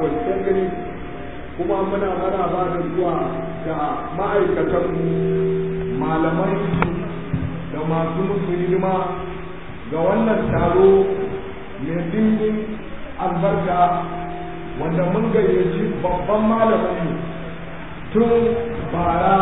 gani kuma muna maraba da zuwa ga ma'aikatan malamai da masu musu hidima ga wannan taro mai dimbin albarka wanda mun gayyaci babban malamin tun bara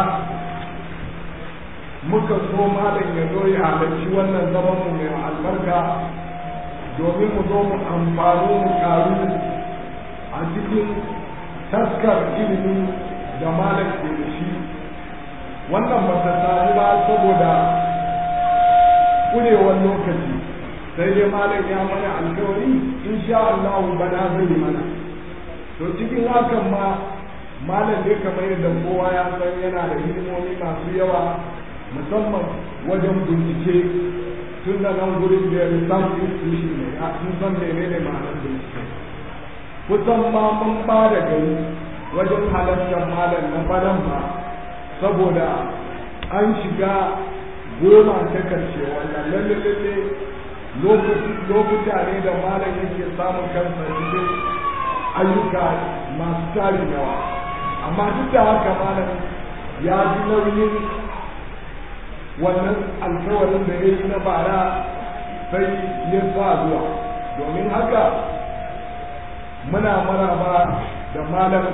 muka so malam ya zo ya halarci wannan zaman mu mai albarka domin mu zo mu amfani mu karu a cikin taskar ilimi da malam ke da shi wannan ba ta sami ba saboda kurewar lokaci sai dai malam ya mana alkawari insha Allah bana zai mana to cikin hakan ma malam dai kamar yadda kowa ya san yana da hidimomi masu yawa musamman wajen bincike tun da nan gurin da research institution ne a sun san menene ma'anar bincike kusan ma mun ba da gari wajen halartar malam na fadan ba saboda an shiga goma ta karshe wannan lalle lalle lokuta ne da malam yake samun kansa cikin ayyuka masu tarin yawa amma duk da haka malam ya ji nauyin wannan alkawarin da ya yi na bara sai ya sa zuwa domin haka muna maraba da malam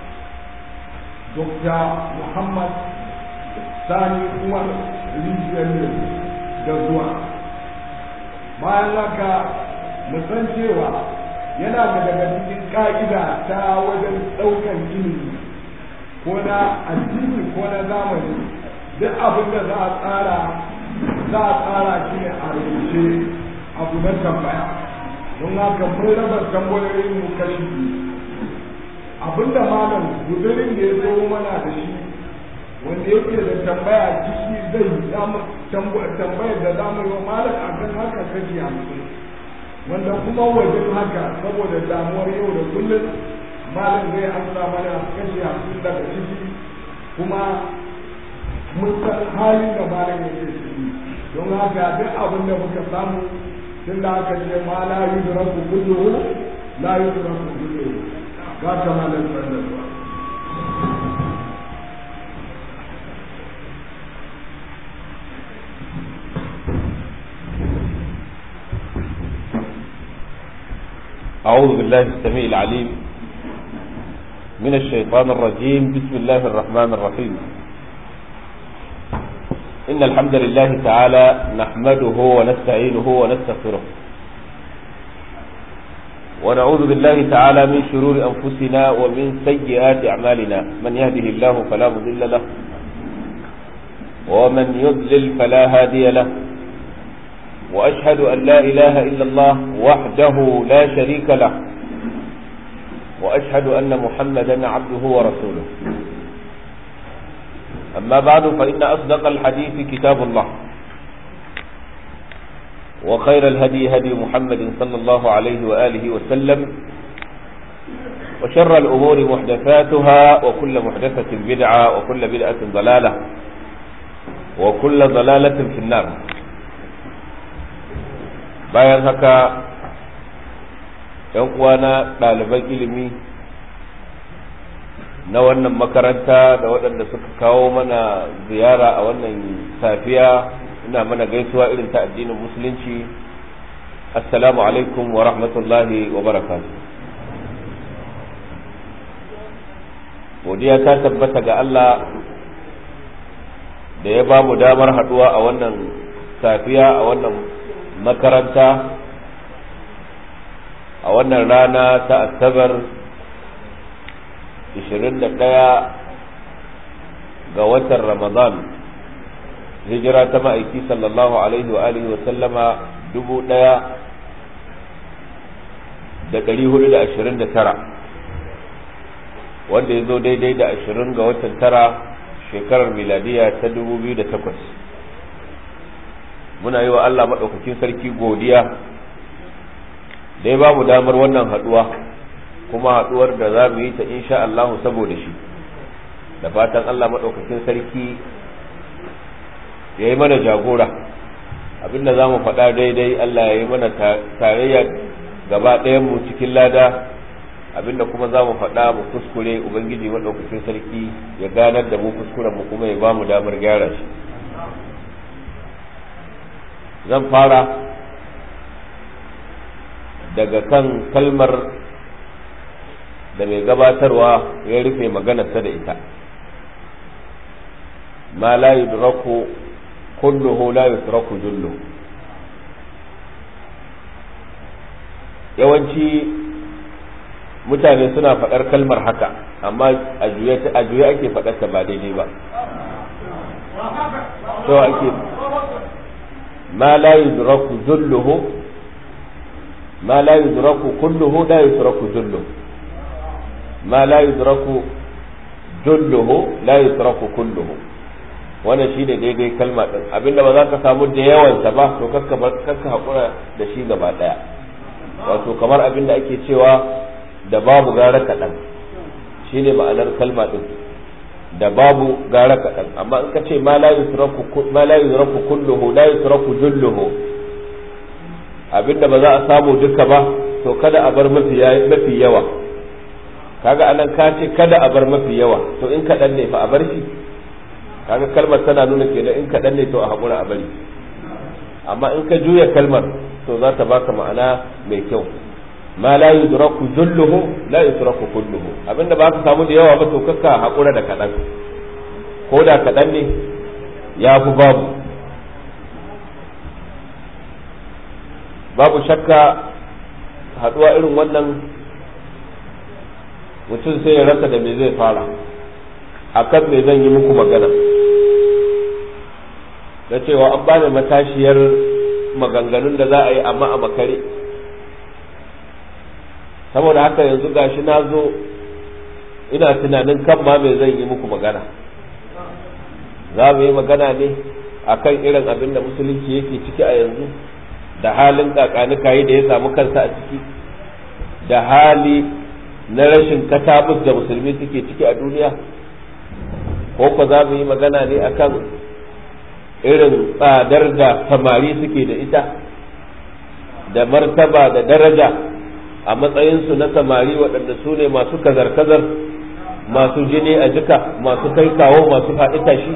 dr muhammad sani umar rijiyar da zuwa bayan haka san cewa yana da daga cikin ka'ida ta wajen ɗaukar ilimi ko na addini ko na zamani duk abin da za a tsara za a tsara shi ne a rubuce abu na tambaya don haka mun raba tambayoyin mu kashi biyu abinda malam gudurin da ya zo mana da shi wanda yake da tambaya ciki zai tambayar da zamu yi wa malam a kan haka kashi hamsin wanda kuma wajen haka saboda damuwar yau da kullum malam zai amsa mana kashi hamsin daga ciki kuma mun san halin da malam yake ciki don haka duk abin da muka samu tun da aka ce ma la yudraku kulluhu la yudraku kulluhu ga kamalan sallallahu أعوذ بالله السميع العليم من الشيطان الرجيم بسم الله الرحمن الرحيم إن الحمد لله تعالى نحمده ونستعينه ونستغفره ونعوذ بالله تعالى من شرور أنفسنا ومن سيئات أعمالنا من يهده الله فلا مضل له ومن يضلل فلا هادي له وأشهد أن لا إله إلا الله وحده لا شريك له وأشهد أن محمدا عبده ورسوله أما بعد فإن أصدق الحديث كتاب الله وخير الهدي هدي محمد صلى الله عليه وآله وسلم وشر الأمور محدثاتها وكل محدثة بدعة وكل بدعة ضلالة وكل ضلالة في النار bayan haka ‘yan uwana ɗaliban ilimi na wannan makaranta da waɗanda suka kawo mana ziyara a wannan safiya ina mana gaisuwa irin ta addinin musulunci assalamu alaikum wa rahmatullahi wa barakatuh godiya ta tabbata ga Allah da ya ba mu damar haɗuwa a wannan safiya a wannan makaranta a wannan rana ta asabar 21 ga watan ramadan hijira ta ma'aiki sallallahu alaihi wa alihi wa sallama dubu ɗaya da ɗari hudu da ashirin da tara wanda ya zo daidai da ashirin ga watan tara shekarar miladiya ta dubu biyu da takwas muna yi wa Allah maɗaukakin sarki godiya da ya ba mu damar wannan haɗuwa kuma haɗuwar da za mu yi ta insha Allahu saboda shi da fatan Allah maɗaukakin sarki ya yi mana jagora abinda za mu faɗa daidai Allah ya yi mana tarayya gaba mu cikin lada abinda kuma za mu faɗa mu kuskure ubangiji maɗaukakin sarki ya ganar da mu kuskuren mu kuma ya ba mu damar gyara shi zan fara daga kan kalmar da mai gabatarwa ya rufe maganarsa da ita ma la yudraku kulluhu la yutraku jullu yawanci mutane suna faɗar kalmar haka amma a juye ake faɗarta ba daidai ba so ake ma la yudraku julluhu ma la yudraku kulluhu la yutraku julluhu ma la yudraku julluhu la yutraku kulluhu wannan shine daidai kalma din abinda ba za ka samu da yawansa ba to kaska kaska hakura da shi gaba daya wato kamar abinda ake cewa da babu gara kaɗan shine ma'anar kalma din da babu gara kaɗan amma in ka ce ma la yutraku ma la yutraku kulluhu la yutraku julluhu abinda ba za a samu duka ba to kada a bar mafi mafi yawa kaga anan ka ce kada a bar mafi yawa to in kaɗan ne fa a bar shi kaga kalmar tana nuna kenan in kaɗan ne to a haƙura a bari amma in ka juya kalmar to za ta baka ma'ana mai kyau ma la yudraku julluhu la yudraku kulluhu abinda ba ka samu da yawa ba to kakka haƙura da kaɗan ko da kaɗan ne ya fi babu babu shakka haɗuwa irin wannan mutum sai ya rasa da me zai fara a kan me zan yi muku magana na cewa an bani matashiyar maganganun da za a yi amma a makare saboda haka yanzu gashi na zo ina tunanin kan ma me zan yi muku magana za mu yi magana ne akan irin abin da musulunci yake ciki a yanzu da halin kakanikayi da ya samu kansa a ciki da hali na rashin katabus da musulmi suke ciki a duniya ko ko za mu yi magana ne akan irin tsadar da samari suke da ita da martaba da daraja a matsayinsu na samari waɗanda su ne masu kazar-kazar masu jini a jika masu kai kawo masu faɗi tashi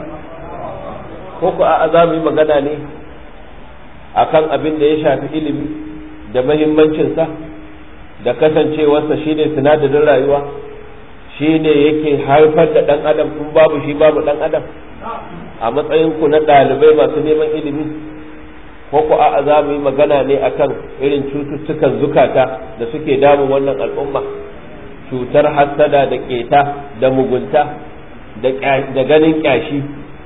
ko ko a za mu yi magana ne akan abin da ya shafi ilimi da mahimmancinsa da kasancewarsa shine sinadarin rayuwa shine yake haifar da ɗan adam kun babu shi babu ɗan adam a matsayinku na ɗalibai masu neman ilimi ko ku a za mu yi magana ne akan irin cututtukan zukata da suke damun wannan al'umma cutar hassada da keta da mugunta da ganin kyashi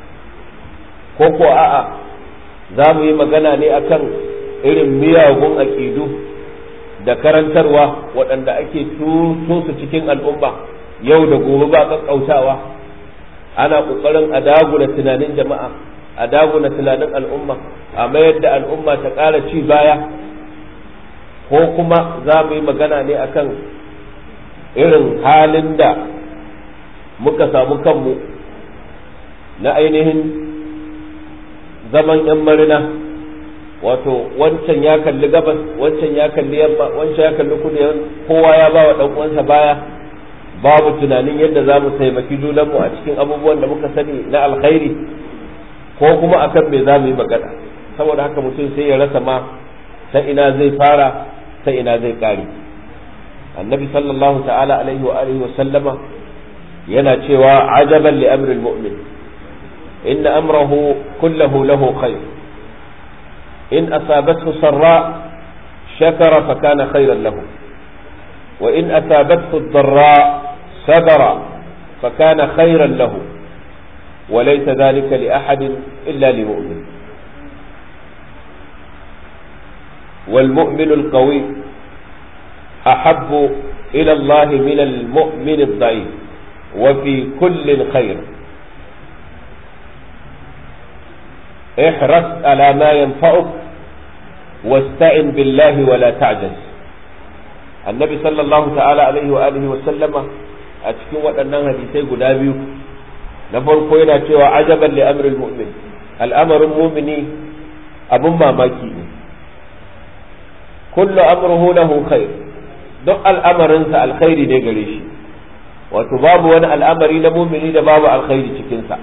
ko ko a'a za mu yi magana ne akan irin miyagun aƙidu da karantarwa waɗanda ake tuso su cikin al'umma yau da gobe ba ƙaƙƙautawa ana ƙoƙarin a dagula tunanin jama'a a dagula tunanin al'umma a mayar da al'umma ta ƙara ci baya ko kuma za mu yi magana ne akan irin halin da muka samu kanmu na ainihin zaman 'yan marina wato wancan ya kalli gabas wancan ya kalli yamma wancan ya kalli kudu kowa ya ba wa ɗan uwansa baya babu tunanin yadda za mu taimaki junanmu a cikin abubuwan da muka sani na alkhairi ko kuma akan me za mu yi magana saboda haka mutum sai ya rasa ma ta ina zai fara ta ina zai kare annabi sallallahu ta'ala alaihi wa alihi wa sallama yana cewa ajaban li amri almu'min in amrahu kullahu lahu khair in asabathu sarra shakara fa kana khairan lahu wa in asabathu ad-darra sabara fa kana khairan lahu وليس ذلك لأحد إلا لمؤمن والمؤمن القوي أحب إلى الله من المؤمن الضعيف وفي كل خير احرص على ما ينفعك واستعن بالله ولا تعجز النبي صلى الله تعالى عليه وآله وسلم أتكون وأنها حديثي قدابيو na farko yana cewa ajaban li amril mu'min al'amarin mumini abun mamaki ne kullu amruhu lahu khair duk al'amarinsa alkhairi ne gare shi wato babu wani al'amari na mumini da babu alkhairi cikinsa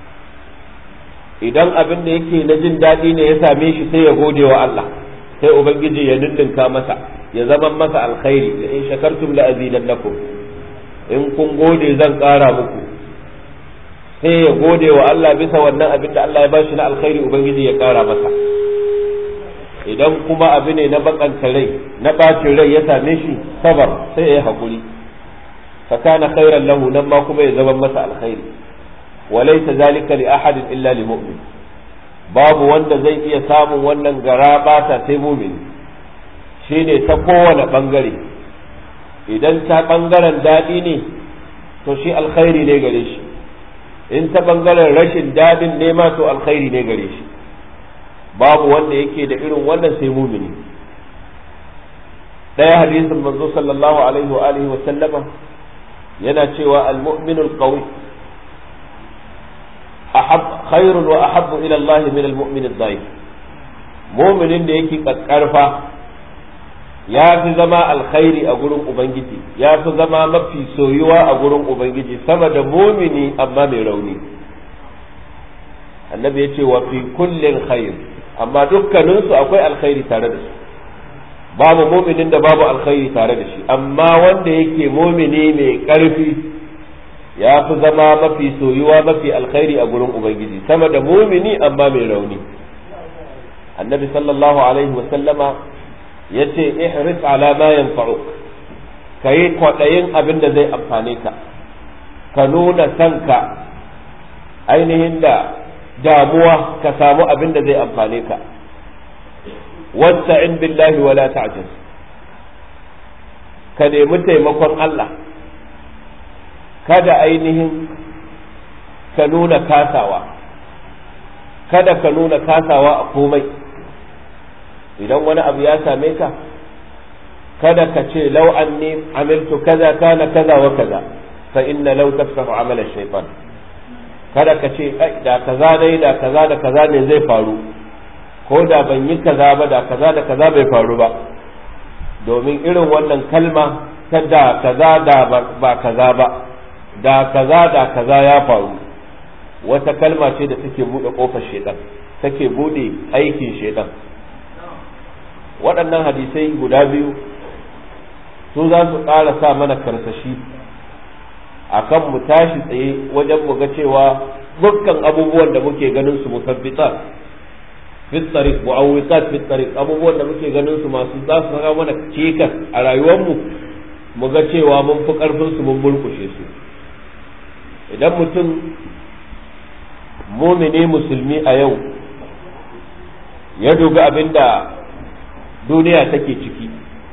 idan abin da yake na jin daɗi ne ya same shi sai ya gode wa Allah sai ubangiji ya dindinka masa ya zama masa alkhairi da in shakartum la azidannakum in kun gode zan ƙara muku sai ya gode wa Allah bisa wannan abin da Allah ya bashi na alkhairi ubangiji ya ƙara masa idan kuma abu ne na bakanta rai na bacin rai ya same shi sabar sai ya yi haƙuri fa kana khairan lahu nan ma kuma ya zama masa alkhairi wa laysa zalika li ahadin illa li mu'min babu wanda zai iya samun wannan gara bata sai mu'min shine ta kowane bangare idan ta bangaren daɗi ne to shi alkhairi ne gare shi in ta bangaren rashin daɗin ne ma to alkhairi ne gare shi babu wanda yake da irin wannan sai mumini ɗaya hadisin manzo sallallahu alaihi wa alihi wa sallama yana cewa al-mu'minul qawi ahab khairun wa ahabbu ila Allah min al-mu'min ad-da'if mu'minin da yake kakkarfa ya fi zama alkhairi a gurin ubangiji ya fi zama mafi soyuwa a gurin ubangiji sama da mumini amma mai rauni annabi ya ce wa fi kullin khair amma dukkaninsu akwai alkhairi tare da su babu muminin da babu alkhairi tare da shi amma wanda yake mumini mai karfi ya fi zama mafi soyuwa mafi alkhairi a gurin ubangiji sama da mumini amma mai rauni annabi sallallahu alaihi wa sallama ya ce ihris ala ma yanfa'uk ka yi kwaɗayin abin da zai amfane ka ka nuna sanka ainihin da damuwa ka samu abin da zai amfane ka wasta'in billahi wala ta'jiz ka nemi taimakon Allah kada ainihin ka nuna kasawa kada ka nuna kasawa a komai idan wani abu ya same ka kada ka ce lau anni amiltu kaza kana kaza wa kaza fa inna law tafsahu amala shaytan kada ka ce da kaza dai da kaza da kaza ne zai faru ko da ban yi kaza ba da kaza da kaza bai faru ba domin irin wannan kalma ta da kaza da ba kaza ba da kaza da kaza ya faru wata kalma ce da take bude kofar shedan take bude aikin shedan waɗannan hadisai guda biyu su za su ƙara sa mana karsashi akan mu tashi tsaye wajen mu ga cewa dukkan abubuwan da muke ganin su musabbitat fi tariq mu'awwiqat fi tariq abubuwan da muke ganin su masu za su saka mana cikas a rayuwar mu mu ga cewa mun fi karfin su mun burkushe su idan mutum mumini musulmi a yau ya dubi abinda duniya take ciki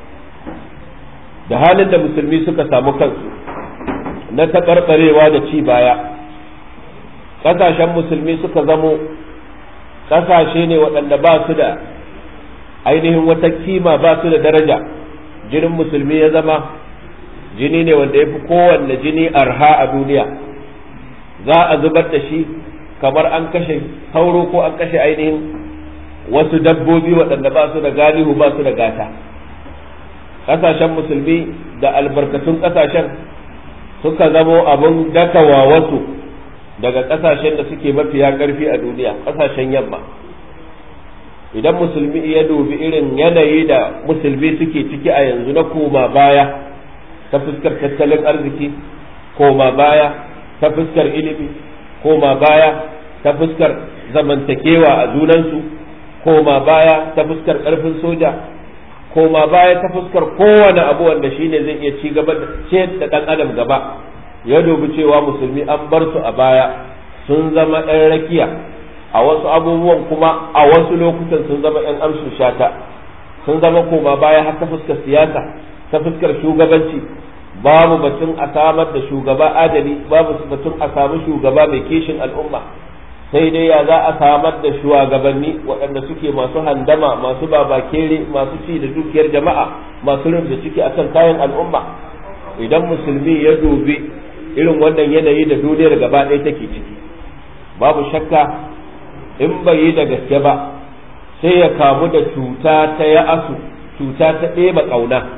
da halin da musulmi suka samu kansu na taɓarɓarewa da ci baya ƙasashen musulmi suka zamo ƙasashe ne waɗanda ba su da ainihin wata kima ba su da daraja jinin musulmi ya zama jini ne wanda ya fi kowanne jini arha a duniya za a zubar da shi kamar an kashe sauro ko an kashe ainihin wasu dabbobi waɗanda ba su da galihu ba su da gata ƙasashen musulmi da albarkatun ƙasashen suka zamo abin dakawa wasu daga ƙasashen da suke mafiya ƙarfi a duniya ƙasashen yamma idan musulmi ya dubi irin yanayi da musulmi suke ciki a yanzu na koma baya ta fuskar tattalin arziki koma baya ta fuskar ilimi koma baya ta fuskar zamantakewa a junansu koma baya ta fuskar ƙarfin soja koma baya ta fuskar kowane abu wanda shine zai iya ci gaba da ce da ɗan adam gaba ya dubi cewa musulmi an bar su a baya sun zama ɗan rakiya a wasu abubuwan kuma a wasu lokutan sun zama ‘yan amshin shata sun zama koma baya har ta fuskar siyasa ta fuskar shugabanci babu batun a samar da shugaba adali babu batun a samu shugaba mai kishin al'umma sai dai ya za a samar da shugabanni waɗanda suke masu handama masu babakere masu ci da dukiyar jama'a masu rubuta ciki akan kayan al'umma idan musulmi ya dubi irin wannan yanayi da duniyar gaba ɗaya take ciki babu shakka in bai yi da gaske ba sai ya kamu da cuta ta ya asu cuta ta ɗeba ƙauna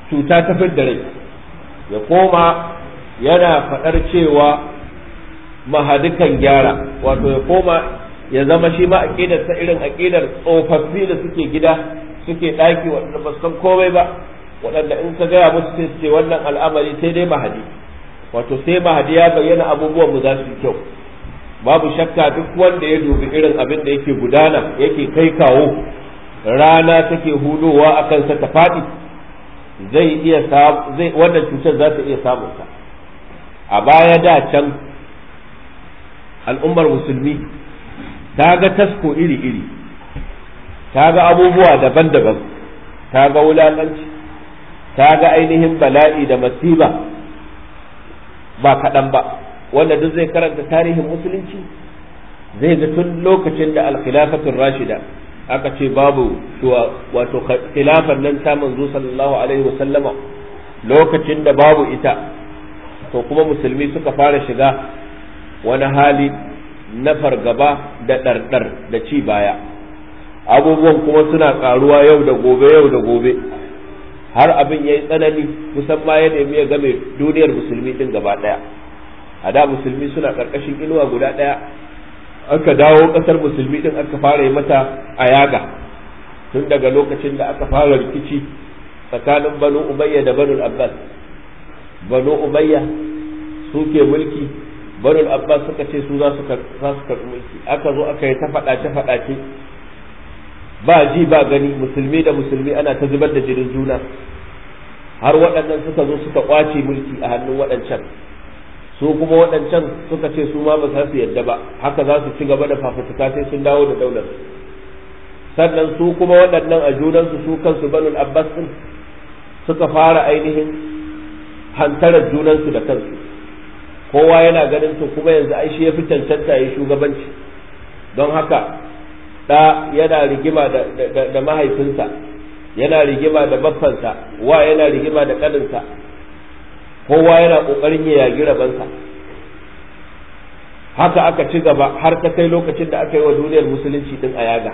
cuta ta da rai ya koma yana faɗar cewa mahadikan gyara wato ya koma ya zama shi ma aƙidar ta irin aƙidar tsofaffi da suke gida suke ɗaki waɗanda ba san komai ba waɗanda in ka gaya musu sai su ce wannan al'amari sai dai mahadi wato sai mahadi ya bayyana abubuwan mu za su yi kyau babu shakka duk wanda ya dubi irin abin da yake gudana yake kai kawo rana take hudowa a kansa ta faɗi zai iya zai wannan cutar za ta iya samun sa a baya da can al'ummar musulmi ta ga tasko iri-iri ta ga abubuwa daban-daban ta ga wulaƙanci ta ga ainihin bala'i da masiba ba kaɗan ba wanda duk zai karanta tarihin musulunci zai ga tun lokacin da alkhilafatun rashida aka ce babu wato khilafan nan ta manzo sallallahu alaihi wasallama lokacin da babu ita to kuma musulmi suka fara shiga wani hali na fargaba da ɗarɗar da ci baya abubuwan kuma suna ƙaruwa yau da gobe yau da gobe har abin ya yi tsanani kusan ma ya nemi ya game duniyar musulmi din gaba ɗaya a da musulmi suna ƙarƙashin inuwa guda ɗaya aka dawo ƙasar musulmi din aka fara yi mata a yaga tun daga lokacin da aka fara rikici tsakanin banu umayya da banu abbas banu umayya suke mulki banu abbas suka ce su za su karɓi mulki aka zo aka yi ta faɗace faɗace ba ji ba gani musulmi da musulmi ana ta zubar da jinin juna har waɗannan suka zo suka ƙwace mulki a hannun waɗancan su kuma waɗancan suka ce su ma ba za su yadda ba haka za su ci gaba da fafutuka sai sun dawo da daular sannan su kuma waɗannan a junansu su kansu banul abbas din suka fara ainihin hantarar junansu da kansu kowa yana ganin to kuma yanzu ai shi ya fi cancanta ya shugabanci don haka da yana rigima da mahaifinsa yana rigima da baffansa wa yana rigima da ƙaninsa kowa yana ƙoƙarin ya yagi rabansa haka aka ci gaba har ta kai lokacin da aka yi wa duniyar musulunci din a yaga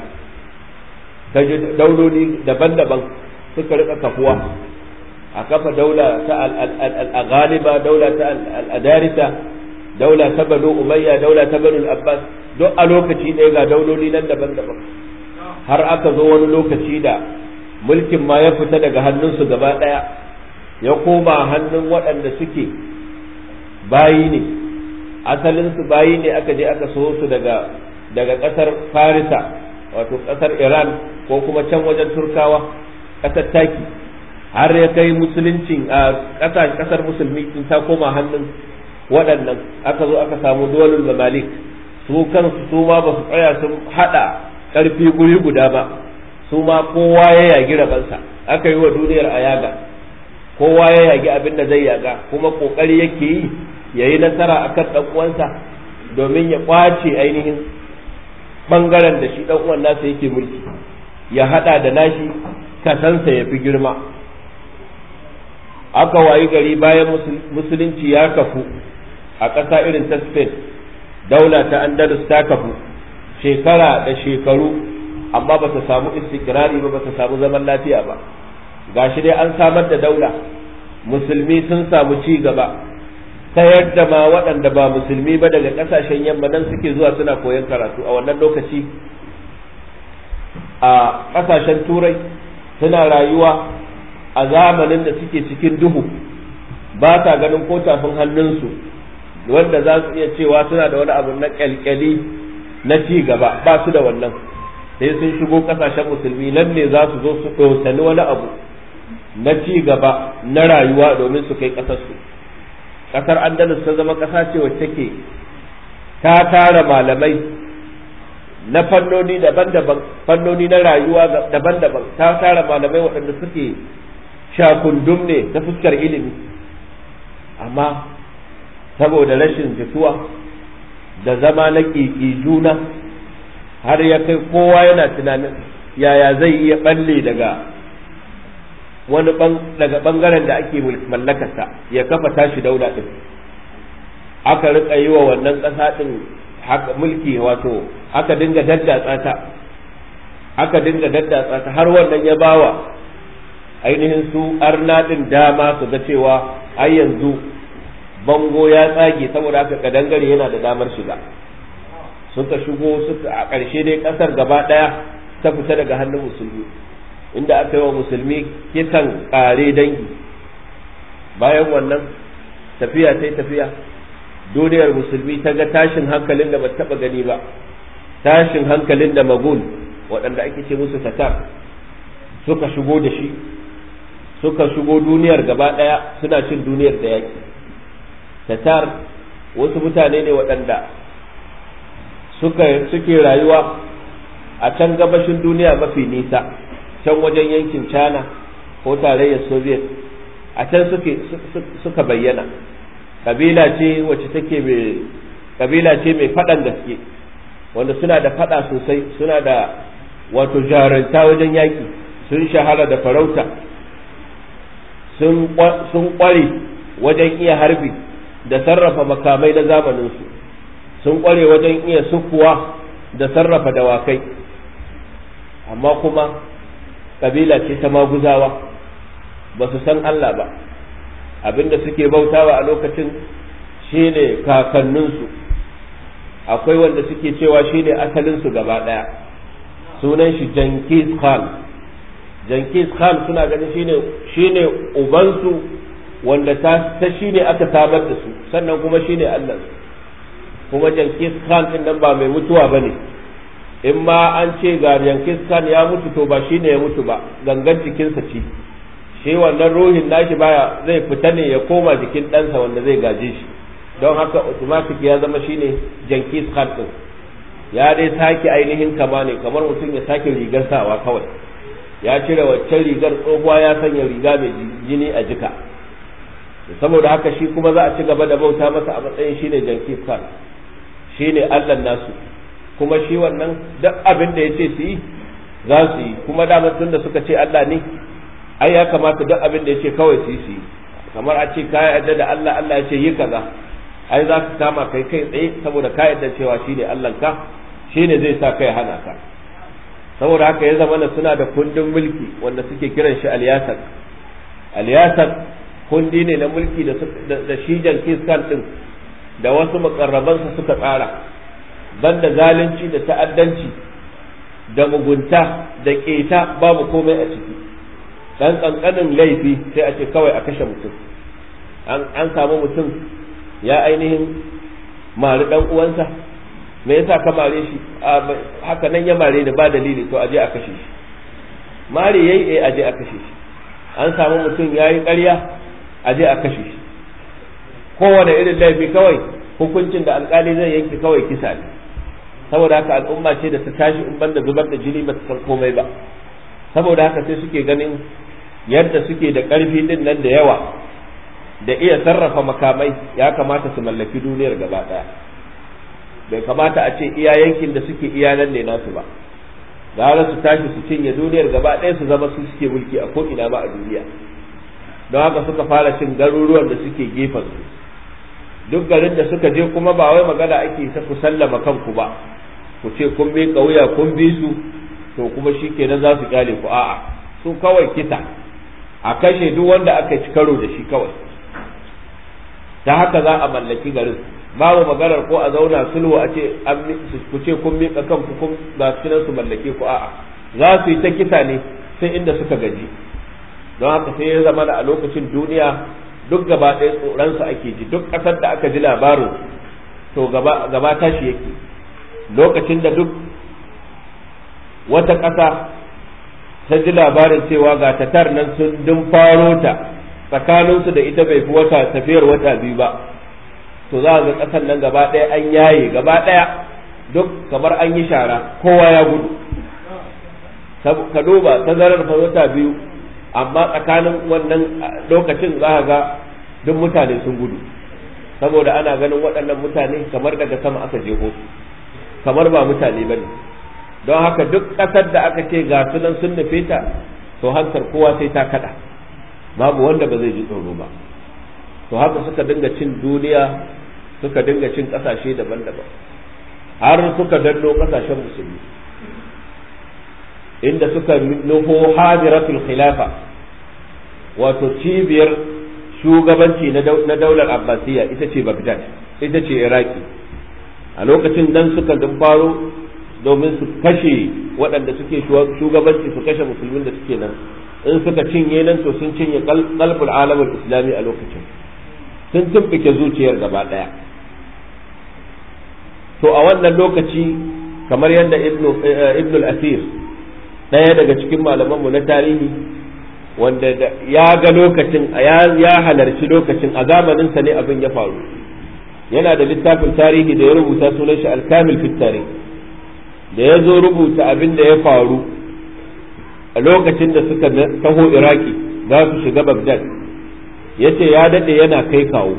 dauloli daban-daban suka rika kafuwa a kafa daula ta al-ghaliba daula ta al-adarisa daula ta banu umayya daula ta banu abbas duk a lokaci ɗaya ga dauloli nan daban-daban har aka zo wani lokaci da mulkin ma ya fita daga hannunsu gaba ɗaya ya koma hannun waɗanda suke bayi ne asalinsu bayi ne aka je aka so su daga daga ƙasar farisa wato ƙasar iran ko kuma can wajen turkawa ƙasar taki har ya kai musuluncin a ƙasar musulmi in ta koma hannun waɗannan aka zo aka samu duwalul mamalik su kansu su ma ba su tsaya sun haɗa ƙarfi guri guda ba su ma kowa ya yagi rabansa aka yi wa duniyar a yaga kowa ya yagi abin da zai yaga kuma ƙoƙari yake yi ya yi nasara a kan ɗan uwansa domin ya ƙwace ainihin ɓangaren da shi ɗan uwan nasa yake mulki ya haɗa da nashi kasansa ya fi girma aka wayi gari bayan musulunci ya kafu a ƙasa irin ta spain daula ta andalus ta kafu shekara da shekaru amma ba ta samu istikrari ba ba ta samu zaman lafiya ba gashi dai an samar da daula musulmi sun samu ci gaba ta yadda ma waɗanda ba musulmi ba daga ƙasashen yamma nan suke zuwa suna koyon karatu a wannan lokaci a ƙasashen turai suna rayuwa a zamanin da suke cikin duhu ba ta ganin ko tafin hannunsu wanda za su iya cewa suna da wani abu na kyalkyali na ci gaba ba su da wannan sai sun shigo kasashen musulmi nan ne za su zo su ɗosani wani abu na ci gaba na rayuwa domin su kai ƙasarsu ƙasar andalus ta zama ƙasa ce wacce take ta tara malamai na fannoni daban-daban fannoni na rayuwa daban-daban ta tara malamai waɗanda suke shakundum ne ta fuskar ilimi amma saboda rashin jituwa da zama na ƙiƙi juna har ya kai kowa yana tunanin yaya zai iya balle daga wani daga bangaren da ake mallakarsa ya kafa tashi daula din aka rika yi wa wannan ƙasa din haka mulki wato aka dinga daddatsa ta aka dinga daddatsa ta har wannan ya bawa ainihin su arna din dama su ga cewa ai yanzu bango ya tsage saboda haka kadangare yana da damar shiga suka shigo suka a ƙarshe dai ƙasar gaba ɗaya ta fita daga hannun musulmi inda aka yi wa musulmi kisan ƙare dangi bayan wannan tafiya ta tafiya duniyar musulmi ta ga tashin hankalin da ba taɓa gani ba tashin hankalin da magul waɗanda ake ce musu tatar suka shigo da shi suka shigo duniyar gaba ɗaya suna cin duniyar da yaƙi tatar wasu mutane ne waɗanda suke rayuwa a can gabashin duniya mafi nisa can wajen yankin china ko tarayyar soviet a can suka bayyana kabila ce wacce take mai kabila ce mai faɗan gaske wanda suna da faɗa sosai suna da wato jaranta wajen yaƙi sun shahara da farauta sun ƙware wajen iya harbi da sarrafa makamai na zamaninsu sun ƙware wajen iya sukuwa da sarrafa dawakai amma kuma kabila ce ta maguzawa ba su san Allah ba abinda suke bautawa a lokacin shine kakanninsu akwai wanda suke cewa shine asalinsu gaba ɗaya sunan shi Jenkins Khan Jenkins Khan suna ganin shine shine ubansu wanda ta ta shine aka samar da su sannan kuma shine Allah kuma Jenkins Khan din nan ba mai mutuwa bane in ma an ce ga Jenkins Khan ya mutu to ba shine ya mutu ba gangan jikinsa ce shi wannan ruhin nashi baya zai fita ne ya koma jikin ɗansa wanda zai gaje shi don haka automatic ya zama shine Jenkins Khan din ya dai sake ainihin kama ne kamar mutum ya sake rigar sawa kawai ya cire waccan rigar tsohuwa ya sanya riga mai jini a jika saboda haka shi kuma za a ci gaba da bauta masa a matsayin shine Jenkins Khan shine Allah nasu kuma shi wannan duk abin da ya ce su yi za su yi kuma da tun da suka ce Allah ne ai ya kamata duk abin da ya ce kawai su yi su yi kamar a ce ka yarda da Allah Allah ya ce yi kaza ai za ka kama kai kai tsaye saboda ka yarda cewa shine Allah ka shine zai sa kai hana ka saboda haka ya zama suna da kundin mulki wanda suke kiran shi alyasak alyasak kundi ne na mulki da da shi Jenkins Khan din da wasu makarrabansa suka tsara banda zalunci da ta'addanci da mugunta da keta babu komai a ciki dan kankanin laifi sai a ce kawai a kashe mutum an samu mutum ya ainihin mari dan uwansa me yasa ka mare shi haka nan ya mare da ba dalili to aje a kashe shi mare yayi eh aje a kashe shi an samu mutum yayi ƙarya aje a kashe shi kowane irin laifi kawai hukuncin da alkali zai yanke kawai kisa ne saboda haka al'umma ce da ta tashi in banda zubar da jini ba ta san komai ba saboda haka sai suke ganin yadda suke da ƙarfi din nan da yawa da iya sarrafa makamai ya kamata su mallaki duniyar gaba ɗaya bai kamata a ce iya yankin da suke iya nan ne nasu ba gara su tashi su cinye duniyar gaba ɗaya su zama su suke mulki a ko'ina ba a duniya don haka suka fara cin garuruwan da suke gefen su duk garin da suka je kuma ba wai magana ake ta ku sallama kanku ba ku ce kun bi wuya kun bi su to kuma shi kenan za su kyale ku a'a su kawai kisa a kashe duk wanda aka ci karo da shi kawai ta haka za a mallaki garin babu maganar ko a zauna sulhu a ce ku ce kun miƙa kanku kun ga su su mallake ku a'a za su yi ta kisa ne sai inda suka gaji don haka sai ya zama da a lokacin duniya duk gaba ɗaya tsoronsu ake ji duk ƙasar da aka ji labarin to gaba tashi yake lokacin da duk wata ƙasa ta ji labarin cewa ga tatar nan sun dun faro ta tsakaninsu da ita bai fi wata tafiyar wata biyu ba to za ga ƙasar nan gaba ɗaya an yaye gaba ɗaya duk kamar an yi shara kowa ya gudu ka duba tazarar fa wata biyu amma tsakanin wannan lokacin za ga duk mutane sun gudu saboda ana ganin waɗannan mutane kamar daga sama aka jeho su kamar ba mutane ba ne don haka duk ƙasar da aka ce ga sunan sun nufe ta to hankar kowa sai ta kaɗa babu wanda ba zai ji tsoro ba to haka suka dinga cin duniya suka dinga cin ƙasashe daban-daban har suka danno ƙasashen musulmi inda suka nufo hadiratul khilafa wato cibiyar shugabanci na daular abbasiya ita ce bagdad ita ce iraki a lokacin nan suka faro domin su kashe waɗanda suke shugabanci su kashe musulmin da suke nan in suka cinye nan to sun cinye kalbul alamul islami a lokacin sun tumɓuke zuciyar gaba ɗaya to a wannan lokaci kamar yadda ibn al-asir ɗaya daga cikin malamanmu na tarihi wanda ya ga lokacin ya halarci lokacin a zamaninsa ne abin ya faru yana da littafin tarihi da ya rubuta sunan shi alkamil fit tarih da ya zo rubuta abin da ya faru a lokacin da suka taho iraki za su shiga bagdad ya ce ya daɗe yana kai kawo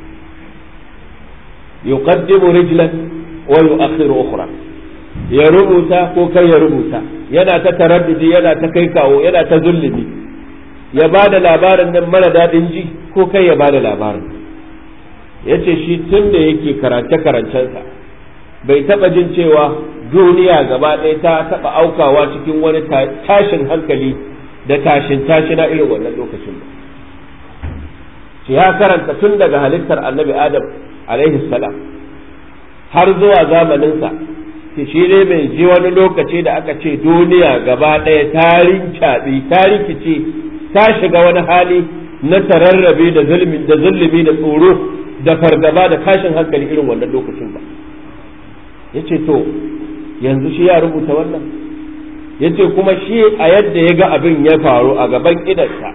yuqaddimu rijlan wa yu'akhiru ukhra ya rubuta ko kai ya rubuta yana ta taraddudi yana ta kai kawo yana ta zulumi ya ba da labarin nan mara daɗin ji ko kai ya ba da labarin ya ce shi tun da yake karance-karancensa bai taɓa jin cewa duniya gaba ɗaya ta taɓa aukawa cikin wani tashin hankali da tashin tashina irin wannan lokacin ba shi ya karanta tun daga halittar annabi adam alaihi salam har zuwa zamaninsa shi ne mai ji wani lokaci da aka ce duniya gaba ɗaya ta rincaɓi ta rikice ta shiga wani hali na tararrabe da zulmi da zulmi da tsoro da fargaba da tashin hankali irin wannan lokacin ba yace to yanzu shi ya rubuta wannan yace kuma shi a yadda ya ga abin ya faru a gaban idansa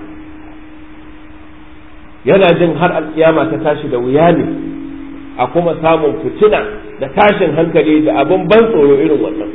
yana jin har alkiyama ta tashi da wuya ne a kuma samun fitina da tashin hankali da abin ban tsoro irin wannan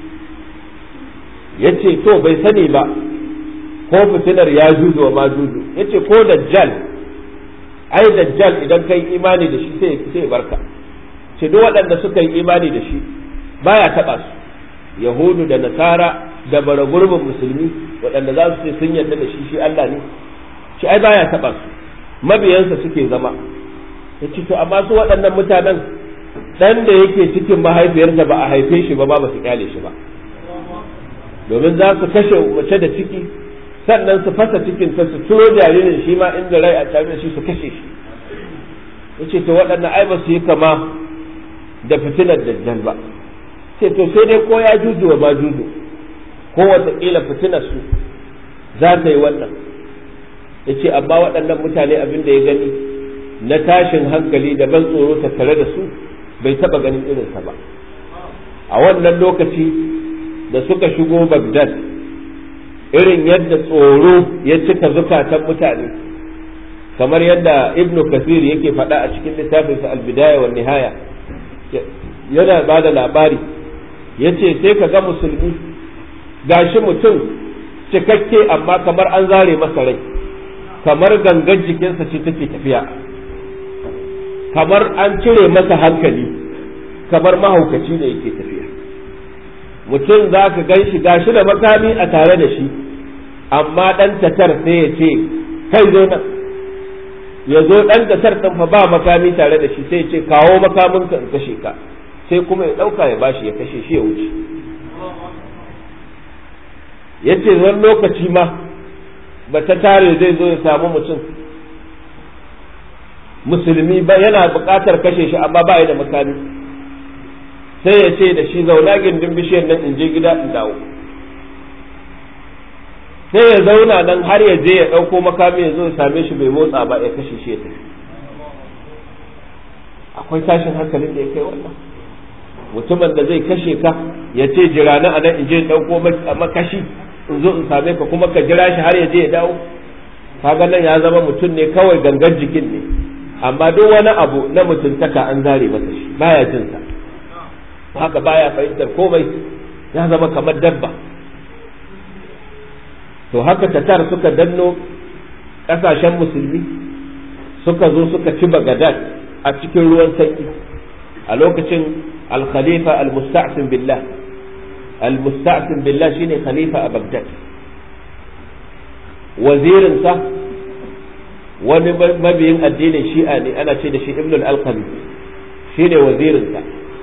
yace to bai sani ba ko fitinar ya juju wa ma juju yace ko dajjal ai dajjal idan kai imani da shi sai sai barka ce duk waɗanda suka yi imani da shi baya taɓa su yahudu da nasara da bara gurbin musulmi waɗanda za su ce sun yarda da shi shi Allah ne shi ai baya taɓa su mabiyansa suke zama ya ce to amma su waɗannan mutanen ɗan da yake cikin mahaifiyarsa ba a haife shi ba ba ba su kyale shi ba domin za su kashe mace da ciki sannan su fasa cikin ta su turo jaririn shi ma inda rai a tare da shi su kashe shi yace to waɗannan ai ba su yi kama da fitinar dajjal ba sai to sai dai ko ya juju ba juju ko wataƙila fitinar su za ta yi wannan yace amma waɗannan mutane abin da ya gani na tashin hankali da ban tsoro tattare da su bai taɓa ganin irinsa ba a wannan lokaci da suka shigo Baghdad irin yadda tsoro ya cika zukatan mutane kamar yadda ibnu kasir yake faɗa a cikin littafinsa albidaya wa nihaya yana ba da labari ya ce sai ka ga musulmi gashi mutum cikakke amma kamar an zare masa rai kamar gangan jikinsa ce take tafiya kamar an cire masa hankali kamar mahaukaci ne yake tafiya mutum za ka gan shi gashi da makami a tare da shi amma ɗan tatar sai ya ce kai zo nan ya zo ɗan tatar ɗin fa ba makami tare da shi sai ya ce kawo makamin ka in kashe ka sai kuma ya ɗauka ya bashi ya kashe shi ya wuce ya ce wani lokaci ma ba ta tare zai zo ya samu mutum musulmi ba yana buƙatar kashe shi amma ba ya da makami sai ya ce da shi zauna gindin bishiyar nan in je gida in dawo sai ya zauna nan har ya je ya ɗauko makami ya zo ya same shi bai motsa ba ya kashe shi ya tafi akwai tashin hankalin da ya kai wannan mutumin da zai kashe ka ya ce jira na anan in je ɗauko makashi in zo in same ka kuma ka jira shi har ya je ya dawo kaga nan ya zama mutum ne kawai gangan jikin ne amma duk wani abu na mutuntaka an zare masa shi baya jin sa haka baya fahimtar komai ya zama kamar dabba to haka tatar suka danno kasashen musulmi suka zo suka ci bagadad a cikin ruwan sanyi a lokacin al-khalifa al-musta'sim billah al-musta'sim billah shine khalifa a bagdad wazirinsa wani mabiyin addinin shi'a ne ana ce da shi ibn al-alqami shine wazirinsa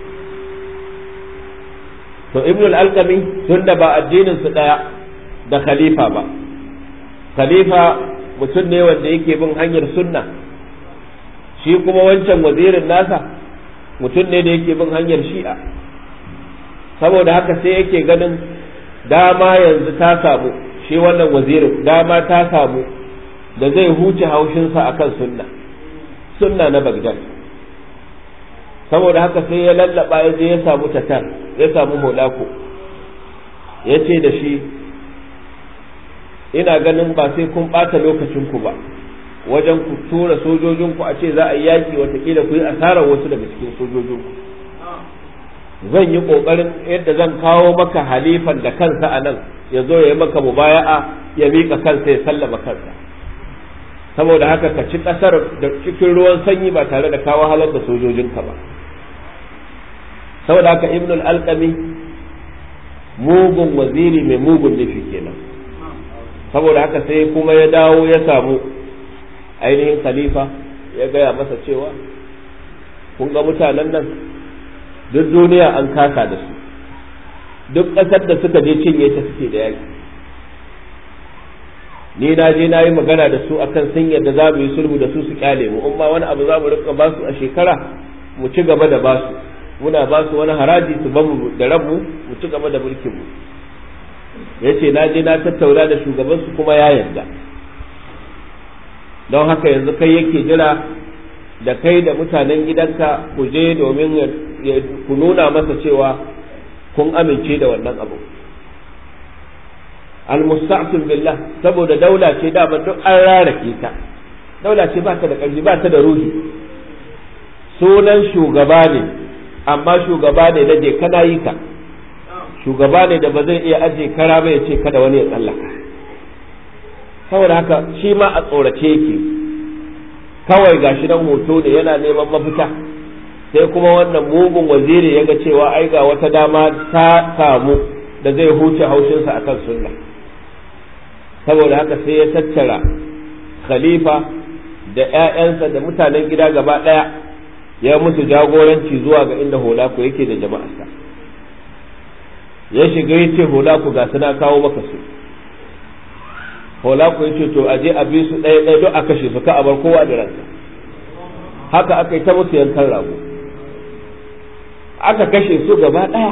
to ibn al-alqami tunda ba addinin su daya da khalifa ba khalifa mutum ne wanda yake bin hanyar sunna shi kuma wancan wazirin nasa mutum ne da yake bin hanyar shi'a saboda haka sai yake ganin dama yanzu ta samu shi wannan wazirin dama ta samu da zai huce haushinsa akan sunna sunna na bagdad saboda haka sai ya lallaba ya je ya samu tatar ya samu holako ya ce da shi ina ganin ba sai kun ɓata lokacinku ba wajen ku tura sojojinku a ce za a yi yaƙi watakila ku yi asarar wasu daga cikin sojojinku zan yi ƙoƙarin yadda zan kawo maka halifan da kansa a nan ya zo ya yi maka mubaya'a ya miƙa kansa ya sallama kansa saboda haka ka ci ƙasar da cikin ruwan sanyi ba tare da kawo halar da sojojinka ba saboda haka ibnul alƙami mugun waziri mai mugun nufi kenan saboda haka sai kuma ya dawo ya samu ainihin khalifa ya gaya masa cewa kun ga mutanen nan duk duniya an kasa da su duk ƙasar da suka je cinye ta suke da yaƙi ni na je na yi magana da su akan sun yadda za mu yi sulhu da su su kyale mu in ma wani abu za mu rika ba su a shekara mu ci gaba da ba su muna ba su wani haraji su bamu da rabu mu ci gaba da mulkin mu yace na je na tattauna da shugaban su kuma ya yarda don haka yanzu kai yake jira da kai da mutanen gidanka ku je domin ku nuna masa cewa kun amince da wannan abu almusta'fil billah saboda daula ce dama duk an rarake ta daula ce ba ta da ƙarfi ba ta da ruhi sunan shugaba ne amma shugaba ne da je kana yi ka shugaba ne da ba zai iya aje kara ba ya ce kada wani ya tsallaka saboda haka shi ma a tsorace yake kawai gashi nan hoto ne yana neman mafita sai kuma wannan mugun waziri ya ga cewa ai ga wata dama ta samu da zai huce haushinsa akan sunna saboda haka sai ya tattara khalifa da 'ya'yansa da mutanen gida gaba ɗaya ya musu jagoranci zuwa ga inda holaku yake da jama'arsa ya shiga ya ce holaku ga suna kawo maka su holaku ya ce to aje a bi su ɗaya ɗaya don a kashe su ka a bar kowa da ransa haka aka yi ta musu yankan rago aka kashe su gaba ɗaya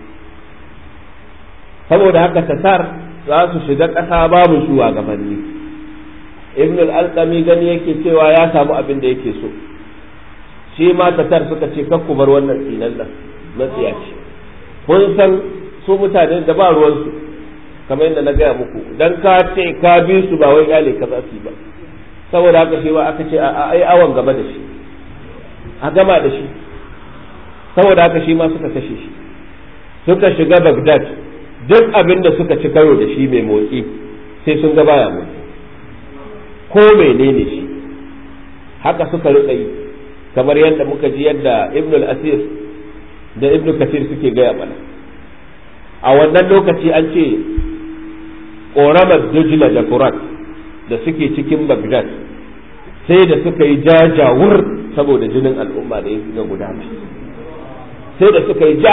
saboda haka tatar za su shiga ƙasa babu shugabanni ibn al-alqami gani yake cewa ya samu abin da yake so shi ma tatar suka ce kakku bar wannan tsinan nan matsiya ce kun san su mutane da ba ruwansu kamar yadda na gaya muku dan ka ce ka bi su ba wai kyale ka za su ba saboda haka shi ba aka ce a ai awan gaba da shi a gama da shi saboda haka shi ma suka kashe shi suka shiga Baghdad duk abin da suka ci karo da shi mai motsi sai sun ga baya motsi ko menene shi haka suka rika yi kamar yadda muka ji yadda ibn al-asir da ibn kasir suke gaya mana a wannan lokaci an ce ƙoramar dujla da furat da suke cikin bagdad sai da suka yi jajawur saboda jinin al'umma da ya ga gudana sai da suka yi ja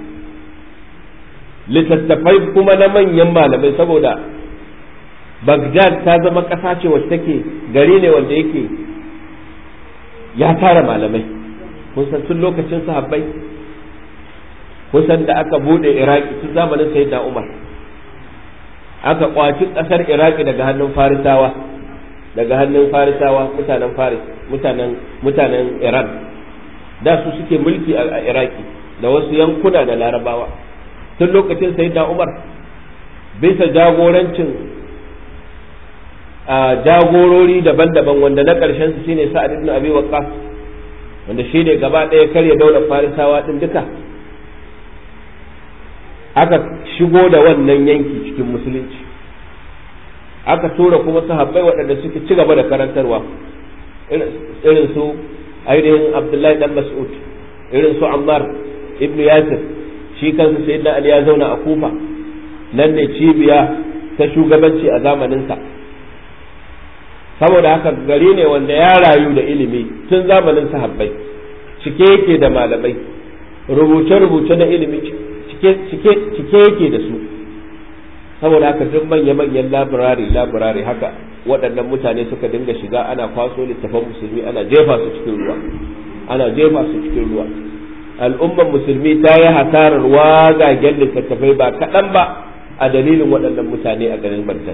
littattafai kuma na manyan malamai saboda bagdad ta zama ƙasa ce wacce take gari ne wanda yake ya tara malamai kun san tun lokacin sahabbai kun san da aka bude iraki tun zamanin sayyidina umar aka kwaci ƙasar iraki daga hannun farisawa daga hannun farisawa mutanen faris mutanen mutanen iran da su suke mulki a iraki da wasu yankuna da larabawa tun lokacin sayyidina umar bisa jagorancin jagorori daban-daban wanda na ƙarshen su shine sa'ad ibn abi waqqas wanda shi ne gaba ɗaya karya daular farisawa din duka aka shigo da wannan yanki cikin musulunci aka tura kuma sahabbai waɗanda suke ci gaba da karantarwa irin su ainihin abdullahi dan mas'ud irin su ammar ibn yasir shi kansa sayyidina ali ya zauna a kufa nan ne cibiya ta shugabanci a zamaninsa saboda haka gari ne wanda ya rayu da ilimi tun zamanin sahabbai cike yake da malamai rubuce-rubuce na ilimi cike yake da su saboda haka duk manya-manyan labirari labirari haka waɗannan mutane suka dinga shiga ana kwaso littafan musulmi ana jefa su cikin ruwa ana jefa su cikin ruwa al'ummar musulmi ta yi hasarar wagagen littattafai ba kaɗan ba a dalilin waɗannan mutane a garin Baghdad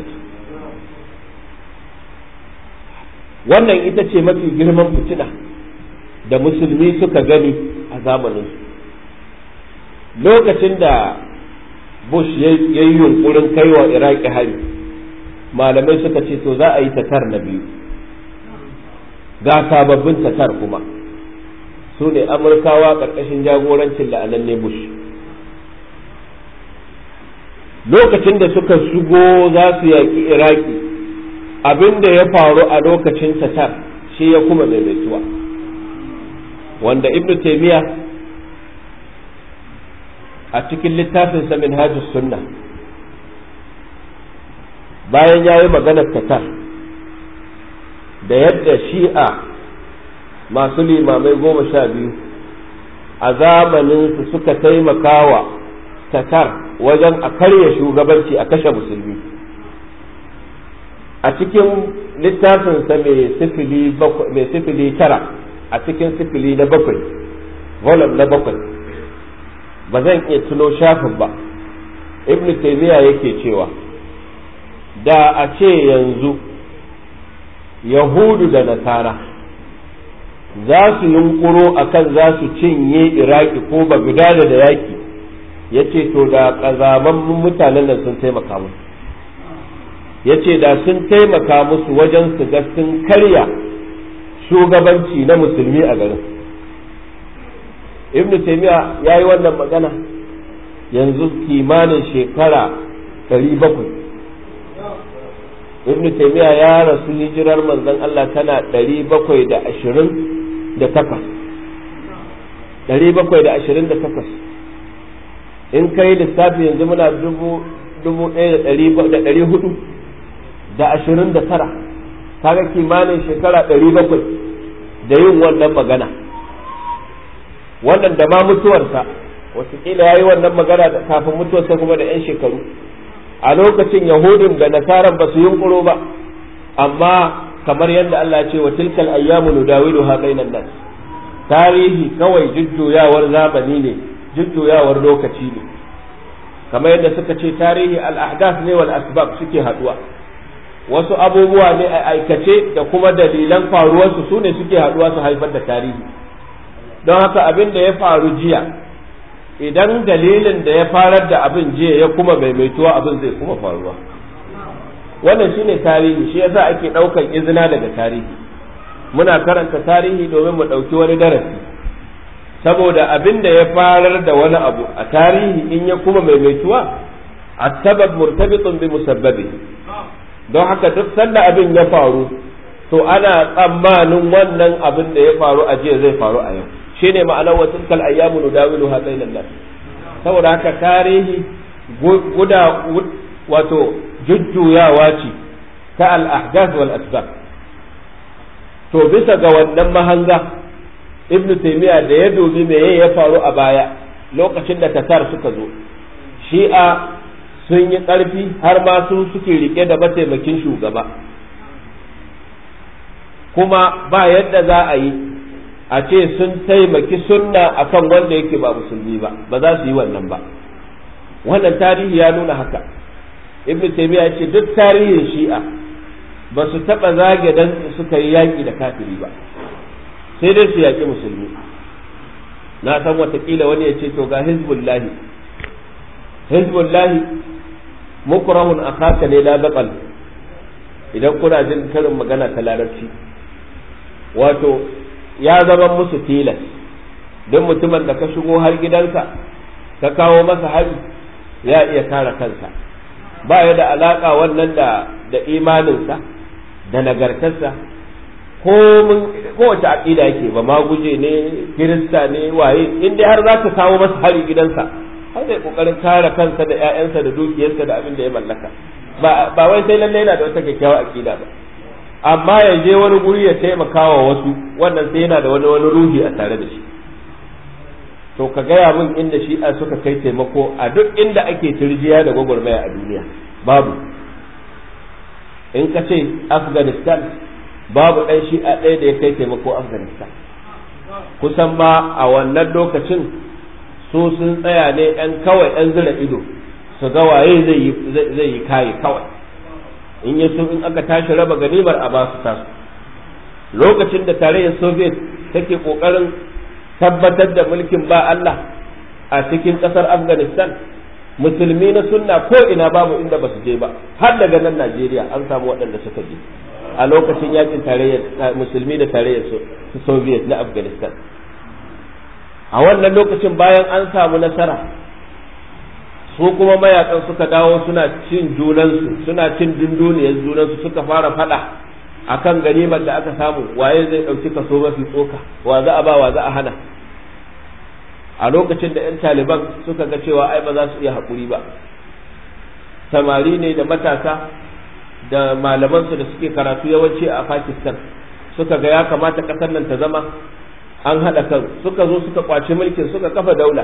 wannan ita ce mafi girman fitina da musulmi suka gani a zamanin lokacin da bush ya yi yunkurin kaiwa iraki hari malamai suka ce to za a yi tatar na biyu ga sababbin tatar kuma su ne amurkawa ƙarƙashin jagorancin la'ananne bush lokacin da suka shigo za su yaƙi iraki abin da ya faru a lokacin tatar shi ya kuma daidaituwa wanda ibnu taimiyya a cikin littafinsa minhajus sunna bayan ya yi maganar tatar da yadda shi'a masu limamai goma sha biyu a zamaninsu suka taimaka wa tatar wajen a karya shugabanci a kashe musulmi a cikin littafinsa mai sifili tara a cikin sifili na bakwai volume na bakwai ba zan iya tuno shafin ba ibn taymiya yake cewa da a ce yanzu yahudu da nasara za su yunkuro akan za su cinye iraki ko bagdada da yaki ya ce to da ƙazaman mutanen nan sun taimaka musu ya ce da sun taimaka musu wajen su ga sun karya shugabanci na musulmi a garin ibn taymiya ya yi wannan magana yanzu kimanin shekara 700 ibn taymiya ya rasu hijirar manzon Allah tana 728 in kai lissafi yanzu muna dubu dubu ɗaya da ɗari hudu da ashirin da tara kaga kimanin shekara ɗari bakwai da yin wannan magana wannan da ma mutuwarsa wataƙila ya yi wannan magana kafin mutuwarsa kuma da 'yan shekaru a lokacin yahudun da nasaran ba su yunkuro ba amma kamar yadda Allah ce wa tilkal ayyamu nudawilu ha bainan nas tarihi kawai jujjuyawar zamani ne jujjuyawar lokaci ne kamar yadda suka ce tarihi al-ahdath ne wal asbab suke haduwa wasu abubuwa ne a aikace da kuma dalilan faruwarsu su ne suke haduwa su haifar da tarihi don haka abin da ya faru jiya idan dalilin da ya farar da abin jiya ya kuma maimaituwa abin zai kuma faruwa wannan shine tarihi shi yasa ake ɗaukan izina daga tarihi muna karanta tarihi domin mu ɗauki wani darasi saboda abin da ya farar da wani abu a tarihi in ya kuma maimaituwa a sabab murtabitun bi musabbabi don haka duk sanda abin ya faru to ana tsammanin wannan abin da ya faru a jiya zai faru a yau shine ma'anar wa tilkal ayyamu nudawiluha bainan nas saboda haka tarihi guda wato jujjuyawa ce ta al-ahdath wal asbab to bisa ga wannan mahanga ibnu taymiya da ya dubi me ya faru a baya lokacin da tatar suka zo shi'a sun yi ƙarfi har ma su suke rike da mataimakin shugaba kuma ba yadda za a yi a ce sun taimaki sunna akan wanda yake ba musulmi ba ba za su yi wannan ba wannan tarihi ya nuna haka ibn taymiya ya ce duk tarihin shi'a ba su taɓa zage dan suka yi yaƙi da kafiri ba sai dai su yaƙi musulmi na san watakila wani ya ce to ga hizbullahi hizbullahi mukrahun akhaka ne la baqal idan kuna jin karin magana ta larabci wato ya zama musu tilas don mutumin da ka shigo har gidansa ka kawo masa hari ya iya kare kansa ba ya da alaka wannan da da imaninsa da nagartarsa ko mun kowace aqida yake ba ma guje ne kirista ne waye in dai har za ka kawo masa hari gidansa har zai kokarin kare kansa da ƴaƴansa da dukiyarsa da abin da ya mallaka ba ba wai sai lalle yana da wata kyakkyawar aqida ba amma ya je wani guri ya taimaka wa wasu wannan sai yana da wani wani ruhi a tare da shi to ka gaya min inda shi a suka kai taimako a duk inda ake turjiya da gwagwarmaya a duniya babu in ka ce afghanistan babu ɗan shi'a ɗaya da ya kai taimako afghanistan kusan ma a wannan lokacin su sun tsaya ne ɗan kawai ɗan zira ido su ga waye zai yi kayi kawai in ya so in aka tashi raba ganimar a basu tasu lokacin da tarayyar soviet take kokarin tabbatar da mulkin ba Allah a cikin kasar afghanistan musulmi na sunna ko ina babu inda ba su je ba har daga nan najeriya an samu waɗanda suka je a lokacin yakin tarayyar musulmi da tarayyar soviet na afghanistan a wannan lokacin bayan an samu nasara su kuma mayakan suka dawo suna cin junansu suna cin dunduniyar junansu suka fara fada akan ganimar da aka samu waye zai dauki kaso mafi tsoka wa za a ba wa za a hana a lokacin da 'yan taliban suka ga cewa ai ba za su iya haƙuri ba samari ne da matasa da malamansu da suke karatu yawanci a pakistan suka ga ya kamata ƙasar nan ta zama an haɗa kan suka zo suka kwaci mulkin suka kafa daula